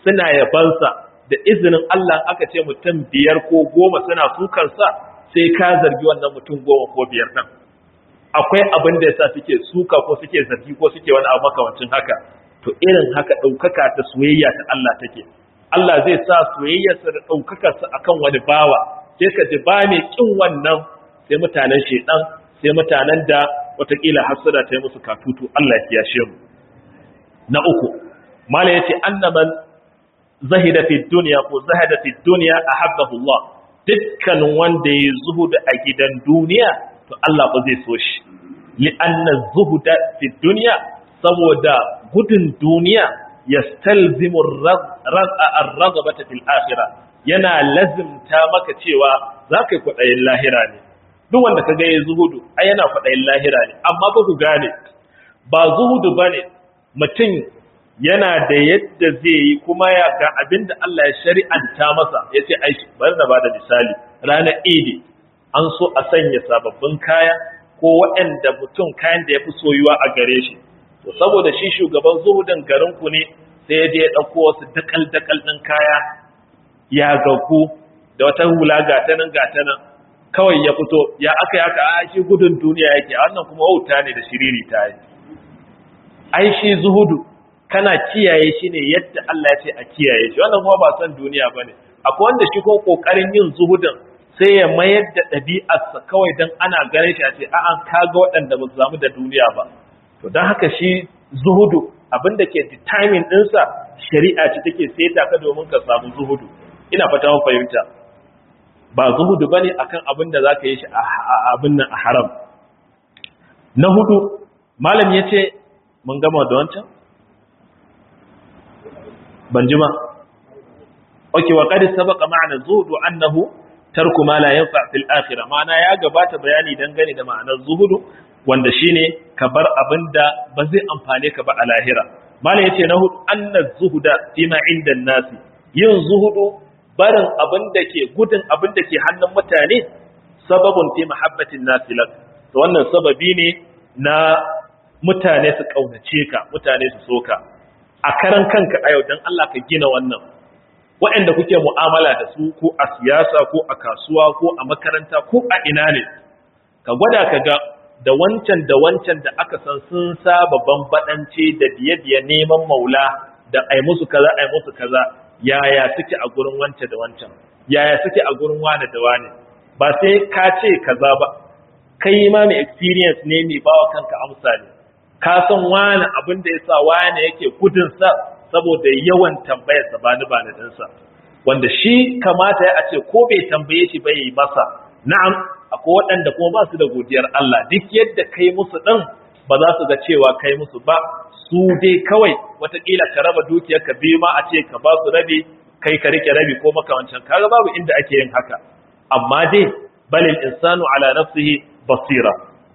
suna yabansa da izinin Allah aka ce mutum biyar ko goma suna sukansa sai ka zargi wannan mutum goma ko biyar nan akwai abin da yasa suke suka ko suke zargi ko suke wani abu makamancin haka to irin haka ɗaukaka ta soyayya ta Allah take Allah zai sa soyayyarsa da ɗaukakarsa akan wani bawa sai ka ji ba mai kin wannan sai mutanen shedan sai mutanen da watakila hasada ta yi musu katutu Allah ya kiyashe mu na uku mala yace annaman zahida fi dunya ko zahada fi dunya ahabbahu Allah dukkan wanda ya zuhuda a gidan duniya to Allah ba zai so shi li anna zuhuda fi dunya saboda gudun duniya yastalzimu ar-raghabata fil akhirah yana lazimta maka cewa zaka yi kwadayin lahira ne duk wanda kaga yayi zuhudu ai yana kwadayin lahira ne amma ba ku gane ba zuhudu bane mutum yana da yadda zai yi kuma ya ga abinda Allah ya shari'anta masa yace ai bari na bada misali ranar idi an so a sanya sababbin kaya ko waɗanda mutum kayan da ya fi soyuwa a gare shi to saboda shi shugaban zuhudin garinku ne sai ya je ya ɗauko wasu dakal-dakal ɗin kaya ya gagu da wata hula gatanan gatanan kawai ya fito ya aka yi aka a shi gudun duniya yake a wannan kuma wauta ne da shiriri ta yi ai shi zuhudu kana kiyaye shi ne yadda Allah ya ce a kiyaye shi wannan kuma ba son duniya ba ne akwai wanda shi ko ƙoƙarin yin zuhudin sai ya mayar da ɗabi'arsa kawai don ana ganin shi a ce a'a kaga waɗanda ba su zamu da duniya ba to don haka shi zuhudu abinda ke determine ɗinsa shari'a ce take seta ka domin ka samu zuhudu ina fata mun fahimta ba zuhudu bane akan abin da zaka yi shi a abin nan a haram na hudu malam yace mun gama da wancan ban jima okay wa qad sabaqa ma'na zuhudu annahu tarku ma la yanfa fil akhirah ma'ana ya gabata bayani dangane da ma'anar zuhudu wanda shine ka bar abinda ba zai amfane ka ba a lahira malam yace na hudu anna zuhuda fima inda nasi yin zuhudu barin abinda ke gudun abinda ke hannun mutane sababun fi mahabbatin nasi lak to wannan sababi ne na mutane su kaunace ka mutane su soka a karan kanka a yau dan Allah ka gina wannan waɗanda kuke mu'amala da su ko a siyasa ko a kasuwa ko a makaranta ko a ina ne ka gwada ka ga da wancan da wancan da aka san sun saba bambaɗance da biye-biye neman maula da ai musu kaza ai musu kaza yaya suke a gurin wance da wancan yaya suke a gurin wane da wane ba sai ka ce kaza ba kai ma mai experience ne mai bawa kanka amsa ne ka san wane abin da yasa wane yake gudun sa saboda yawan tambayar sa bani bani dinsa wanda shi kamata ya ce ko bai tambaye shi ba yi masa na'am akwai waɗanda kuma ba su da godiyar Allah duk yadda kai musu ɗin ba za su ga cewa kai musu ba su dai kawai watakila ka raba dukiyar ka biyu ma a ce ka ba su rabi kai ka rike rabi ko makamancan kaga babu inda ake yin haka amma dai balil insanu ala nafsihi basira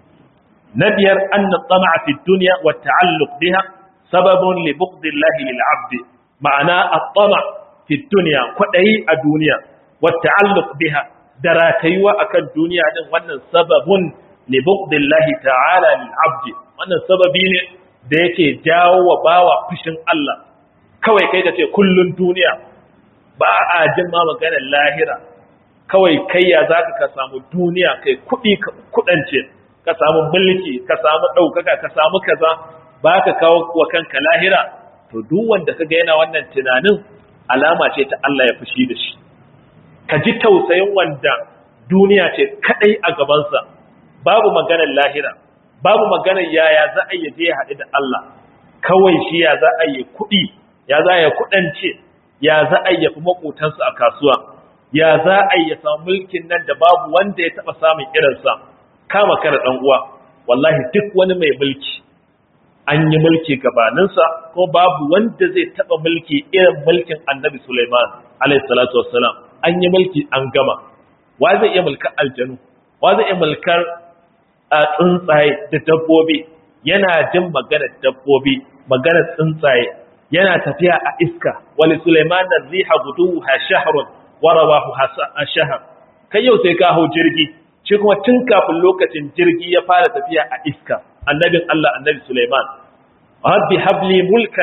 na biyar anna tama'a fi dunya wa ta'alluq biha sababun li bughdillahi lil 'abd ma'ana at-tama' fi dunya kwadayi a duniya wa ta'alluq biha da ratayuwa akan duniya din wannan sababun li bughdillahi ta'ala lil 'abd wannan sababi ne da yake jawo wa bawa fushin Allah kawai kai da ce kullun duniya ba a jin ma maganar lahira kawai kai ya zaka ka samu duniya kai kudi kudance ka samu mulki ka samu daukaka ka samu kaza ba ka kawo wa kanka lahira to duk wanda kaga yana wannan tunanin alama ce ta Allah ya fushi da shi ka ji tausayin wanda duniya ce kadai a gabansa babu maganar lahira babu maganar yaya za a yi je ya haɗu da Allah kawai shi ya za a yi kuɗi ya za a yi kuɗance ya za a yi fi makotansu a kasuwa ya za a yi samu mulkin nan da babu wanda ya taɓa samun irinsa kama kara ɗan uwa wallahi duk wani mai mulki an yi mulki gabaninsa ko babu wanda zai taɓa mulki irin mulkin annabi Sulaiman alaihi salatu wassalam an yi mulki an gama wa zai iya mulkar aljanu wa zai iya mulkar tsuntsaye da dabbobi yana jin maganar dabbobi maganar tsuntsaye yana tafiya a iska wali Sulaiman da riha guduha shahrun wa rawahu shahr kai yau sai ka hau jirgi shi kuma tun kafin lokacin jirgi ya fara tafiya a iska annabin Allah annabi Sulaiman rabbi habli mulkan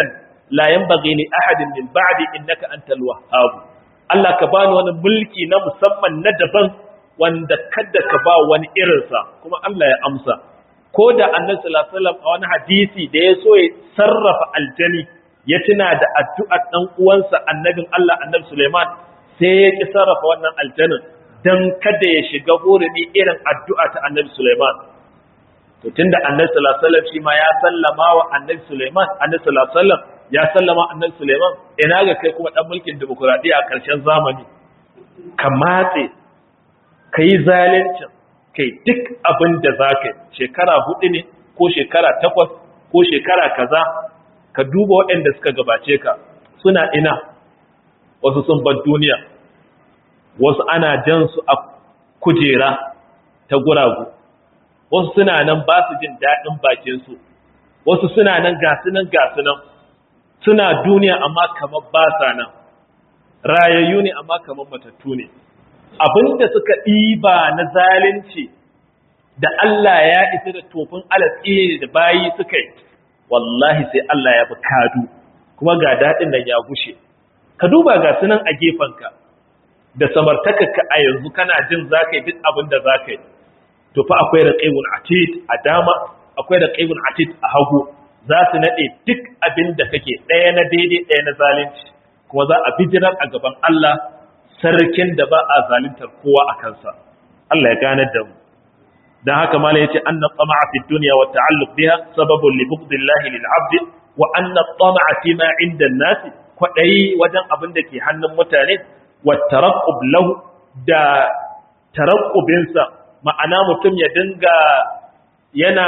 la yanbaghi li ahadin min ba'di innaka antal wahhab Allah ka bani wani mulki na musamman na daban wanda kada ka ba wani irinsa kuma Allah ya amsa ko da annabi sallallahu alaihi wasallam a wani hadisi da ya so ya sarrafa aljani ya tuna da addu'ar dan uwansa annabin Allah annabi Sulaiman sai ya ki sarrafa wannan aljanin dan kada ya shiga hurumi irin addu'a ta annabi Sulaiman to tunda annabi sallallahu alaihi wasallam shi ma ya sallama wa annabi Sulaiman annabi sallallahu alaihi wasallam ya sallama annabi Sulaiman ina ga kai kuma dan mulkin demokradiya a ƙarshen zamani ka matse kai zalincin kai duk abin da za ka shekara hudu ne ko shekara takwas ko shekara kaza ka duba waɗanda suka gabace ka suna ina wasu sun bar duniya wasu ana jan su a kujera ta guragu wasu suna nan ba su jin daɗin bakinsu wasu suna nan gasunan gasunan suna duniya amma kamar ba sa nan rayayyu ne amma kamar matattu ne abinda suka ɗiba na zalunci da Allah ya isa da tofin alatsi da bayi suka yi wallahi sai Allah ya fi kadu kuma ga daɗin nan ya gushe ka duba ga sunan a gefenka da samartakarka a yanzu kana jin za ka yi duk abin da za ka yi to fa akwai raƙaibun atid a dama akwai raƙaibun atid a hagu za su naɗe duk abin da kake ɗaya na daidai ɗaya na zalunci kuma za a bijirar a gaban Allah sarkin da ba a zaluntar kowa a kansa Allah ya ganar da mu dan haka malai yace anna tama'a fi dunya wa ta'alluq biha sababun li bughdillahi lil 'abd wa anna tama'a fi ma 'inda an-nas kwadai wajen abin da ke hannun mutane wa taraqqub lahu da taraqqubin sa ma'ana mutum ya dinga yana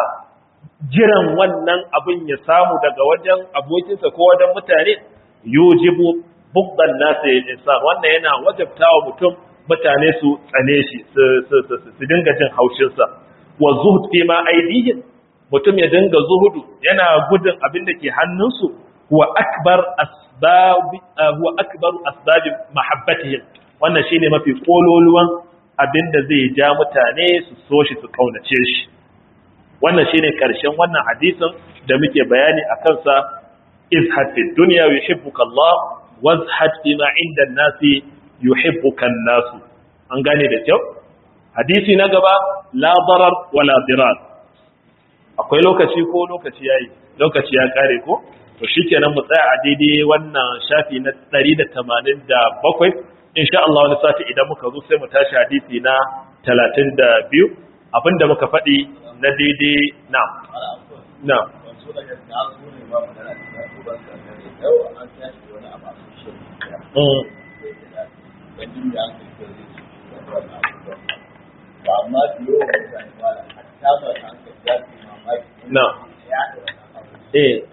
jiran wannan abin ya samu daga wajen abokinsa ko wajen mutane yujibu bugdan nasa insan wannan yana wajabtawa mutum mutane su tsane shi su dinga jin haushinsa wa zuhud fi ma aidihim mutum ya dinga zuhudu yana gudun abin da ke hannunsu huwa akbar asbab huwa akbar asbab mahabbatihim wannan shine mafi kololuwan abin da zai ja mutane su so shi su kaunace shi wannan shine karshen wannan hadisin da muke bayani akan sa izhad fi dunya yuhibbuka Allah wazhad fima inda nasi yuhibbuka nasu an gane da kyau hadisi na gaba la darar wala dirar akwai lokaci ko lokaci yayi lokaci ya kare ko to shikenan mu tsaya a daidai wannan shafi na 187 insha Allah wani sati idan muka zo sai mu tashi hadisi na 32 abinda muka faɗi na daidai na na na eh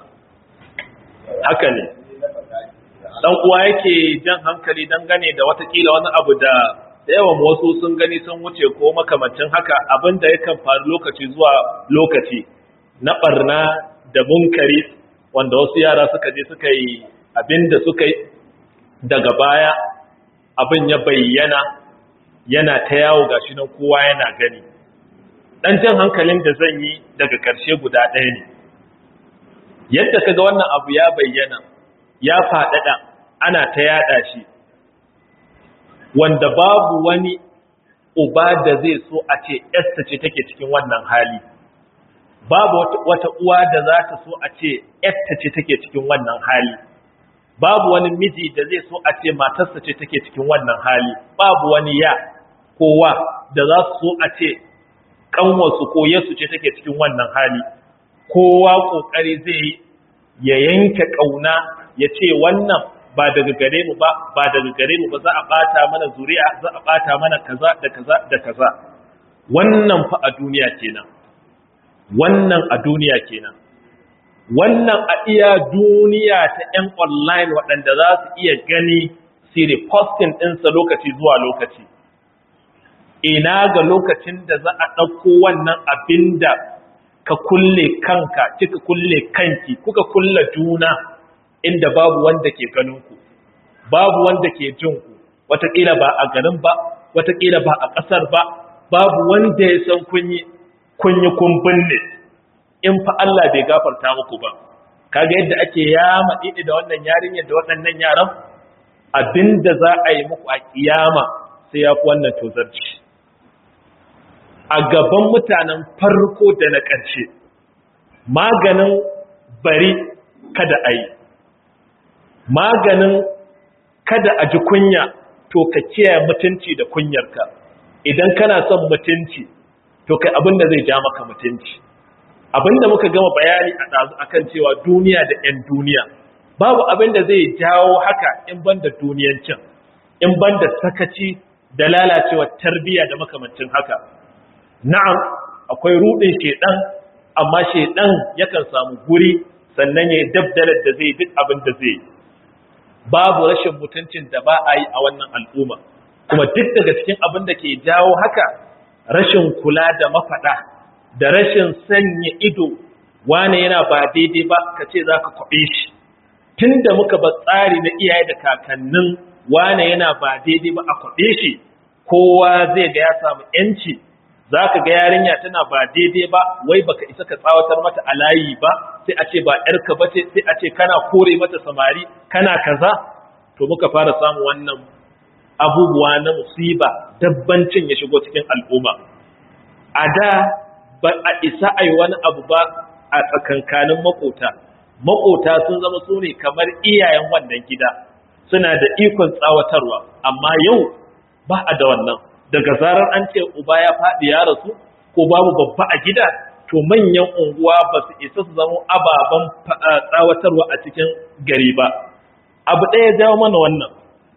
haka ne dan uwa yake jan hankali dangane da watakila wani abu da da yawan wasu sun gani sun wuce ko makamancin haka abinda yakan faru lokaci zuwa lokaci na barna da munkari wanda wasu yara suka je suka yi abinda suka yi daga baya abin ya bayyana yana ta yawo gashi nan kowa yana gani dan jan hankalin da zan yi daga ƙarshe guda ɗaya ne yadda kaga wannan abu ya bayyana ya faɗaɗa ana ta yaɗa shi wanda babu wani uba da zai so a ce ‘yarsa ce take cikin wannan hali babu wata uwa da za ta so a ce ‘yarta ce take cikin wannan hali babu wani miji da zai so a ce matarsa ce take cikin wannan hali babu wani ya kowa da za su so a ce ƙanwarsu ko yasu ce take cikin wannan hali kowa ƙoƙari zai ya yanke ƙauna ya ce wannan ba daga gare mu ba ba daga gare mu ba za a bata mana zuri'a za a bata mana kaza da kaza da kaza wannan fa a duniya kenan wannan a duniya kenan wannan a iya duniya ta yan online waɗanda za su iya gani su posting ɗinsa lokaci zuwa lokaci ina ga lokacin da za a ɗauko wannan abin da ka kulle kanka kika kulle kanki kuka kulle juna inda babu wanda ke ganinku babu wanda ke jinku wataƙila ba a garin ba wataƙila ba a ƙasar ba babu wanda ya san kunyi kunyi kun binne in fa Allah bai gafarta muku ba kaga yadda ake yama didi da wannan yarinyar da waɗannan yaran abinda za a yi muku a kiyama sai ya fi wannan tozarci a gaban mutanen farko da na ƙarshe maganin bari kada a yi maganin kada a ji kunya to ka kiyaye mutunci da kunyarka idan kana son mutunci to kai abin da zai ja maka mutunci abin da muka gama bayani a ɗazu akan cewa duniya da 'yan duniya babu abin da zai jawo haka in ban da duniyancin in ban da sakaci da lalacewa tarbiyya da makamancin haka na'am akwai rudin shedan amma shedan yakan samu guri sannan ya dabdalar da zai duk abin da zai babu rashin mutuncin da ba a yi a wannan al'umma kuma duk daga cikin abin da ke jawo haka rashin kula da mafaɗa da rashin sanya ido wane yana ba daidai ba ka ce za ka kwaɓe shi tun da muka ba tsari na iyaye da kakannin wane yana ba daidai ba a kwaɓe shi kowa zai ga ya samu ‘yanci za ka ga yarinya tana ba daidai ba wai baka isa ka tsawatar mata a layi ba sai a ce ba ‘yarka ba ce sai a ce kana kore mata samari kana kaza to muka fara samun wannan abubuwa na musiba dabbancin ya shigo cikin al'umma a da ba a isa a yi wani abu ba a tsakankanin makota makota sun zama su ne kamar iyayen wannan gida suna da ikon tsawatarwa amma yau ba a da wannan daga zarar an ce uba ya faɗi ya rasu ko babu babba a gida to manyan unguwa ba su isa su zama ababen tsawatarwa a cikin gari ba abu ɗaya jawo mana wannan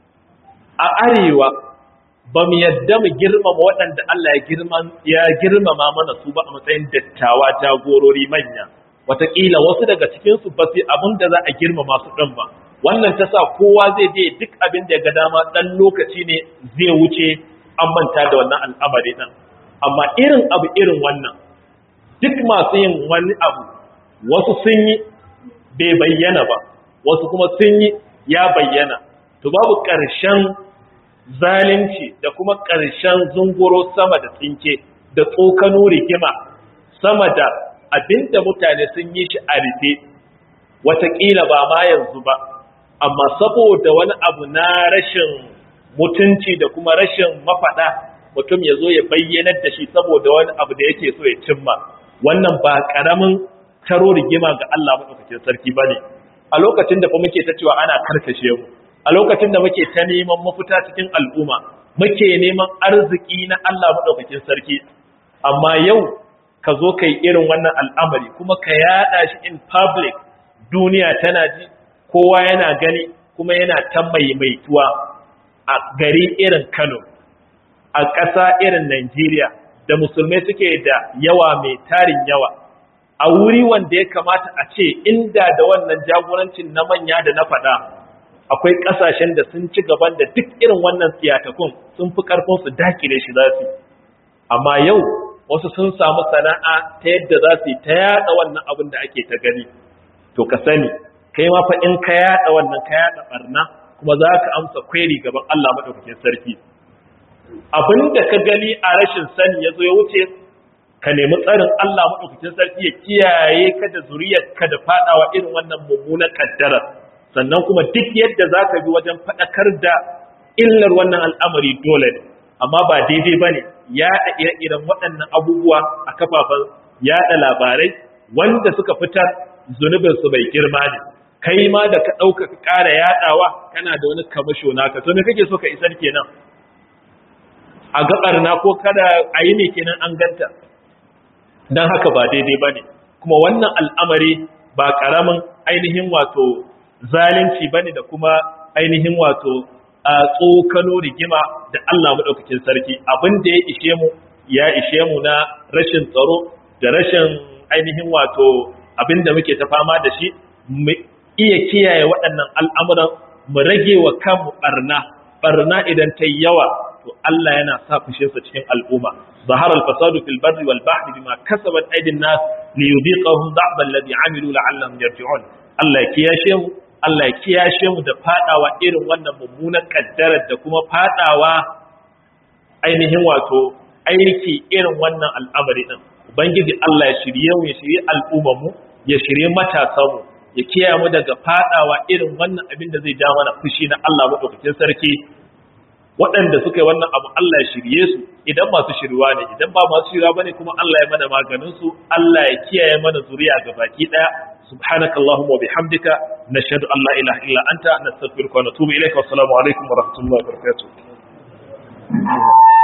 a arewa ba mu yadda mu girmama waɗanda Allah ya girmama mana su ba a matsayin dattawa jagorori manya wataƙila wasu daga cikinsu ba su abin da za a girmama su ɗin ba wannan ta sa kowa zai je duk abin da ya ga dama ɗan lokaci ne zai wuce an manta da wannan al'amari ɗin amma irin abu irin wannan duk masu yin wani abu wasu sun yi bai bayyana ba wasu kuma sun yi ya bayyana to babu ƙarshen zalunci da kuma ƙarshen zunguro sama da tsinke da tsokano rigima sama da abinda mutane sun yi shi a rufe watakila ba ma yanzu ba amma saboda wani abu na rashin mutunci da kuma rashin mafaɗa mutum ya zo ya bayyanar da shi saboda wani abu da yake so ya cimma wannan ba ƙaramin taro rigima ga Allah maɗaukakin sarki ba ne a lokacin da fa muke ta cewa ana karkashe mu a lokacin da muke ta neman mafita cikin al'umma muke neman arziki na Allah maɗaukakin sarki amma yau ka zo ka yi irin wannan al'amari kuma ka yaɗa shi in public duniya tana ji kowa yana gani kuma yana ta maimaituwa a gari irin Kano a ƙasa irin Najeriya da musulmai suke da yawa mai tarin yawa a wuri wanda ya kamata a ce inda da wannan jagorancin na manya da na faɗa akwai ƙasashen da sun ci gaban da duk irin wannan tsiyatakun sun fi ƙarfin su dakile shi za su amma yau wasu sun samu sana'a ta yadda za su yi ta yaɗa wannan abin da ake ta gani to ka sani kai ma fa in ka yaɗa wannan ka yaɗa ɓarna kuma za ka amsa kweri gaban Allah maɗaukakin sarki abin da ka gani a rashin sani ya zo ya wuce ka nemi tsarin Allah maɗaukakin sarki ya kiyaye ka da zuriyarka da faɗawa irin wannan mummunan ƙaddarar sannan kuma duk yadda za ka bi wajen faɗakar da illar wannan al'amari dole ne amma ba daidai ba ne yaɗa ire-iren waɗannan abubuwa a kafafen yaɗa labarai wanda suka fitar zunubinsu bai girma ne kai ma da ka ɗauka ka ƙara yaɗawa kana da wani kamasho naka to me kake so ka isar kenan a gaɓar na ko kada a yi ne kenan an ganta don haka ba daidai ba ne kuma wannan al'amari ba ƙaramin ainihin wato zalunci ba ne da kuma ainihin wato a tsokano rigima da Allah maɗaukakin sarki abin da ya ishe mu ya ishe mu na rashin tsaro da rashin ainihin wato abin da muke ta fama da shi mu iya kiyaye waɗannan al'amuran mu rage wa kanmu ɓarna ɓarna idan ta yawa to Allah yana sa fushinsa cikin al'umma ظهر الفساد في البر والبحر بما كسبت أيدي الناس ليذيقهم ضعف الذي عملوا لعلهم يرجعون Allah ya kiyashe mu Allah ya kiyashe mu da fadawa irin wannan mummunan kaddarar da kuma fadawa ainihin wato aiki irin wannan al'amari din ubangiji Allah ya shirye mu ya shirye al'ummar mu ya shirye matasan mu ya kiyaye mu daga fadawa irin wannan abin da zai ja mana fushi na Allah madaukakin sarki waɗanda suka yi wannan abu Allah ya shirye su idan masu shirwa ne idan ba masu shirwa bane kuma Allah ya mana maganin su Allah ya kiyaye mana zuriya ga baki daya subhanakallahumma wa bihamdika nashhadu an la ilaha illa anta nastaghfiruka wa natubu ilayka wa assalamu alaikum wa rahmatullahi wa barakatuh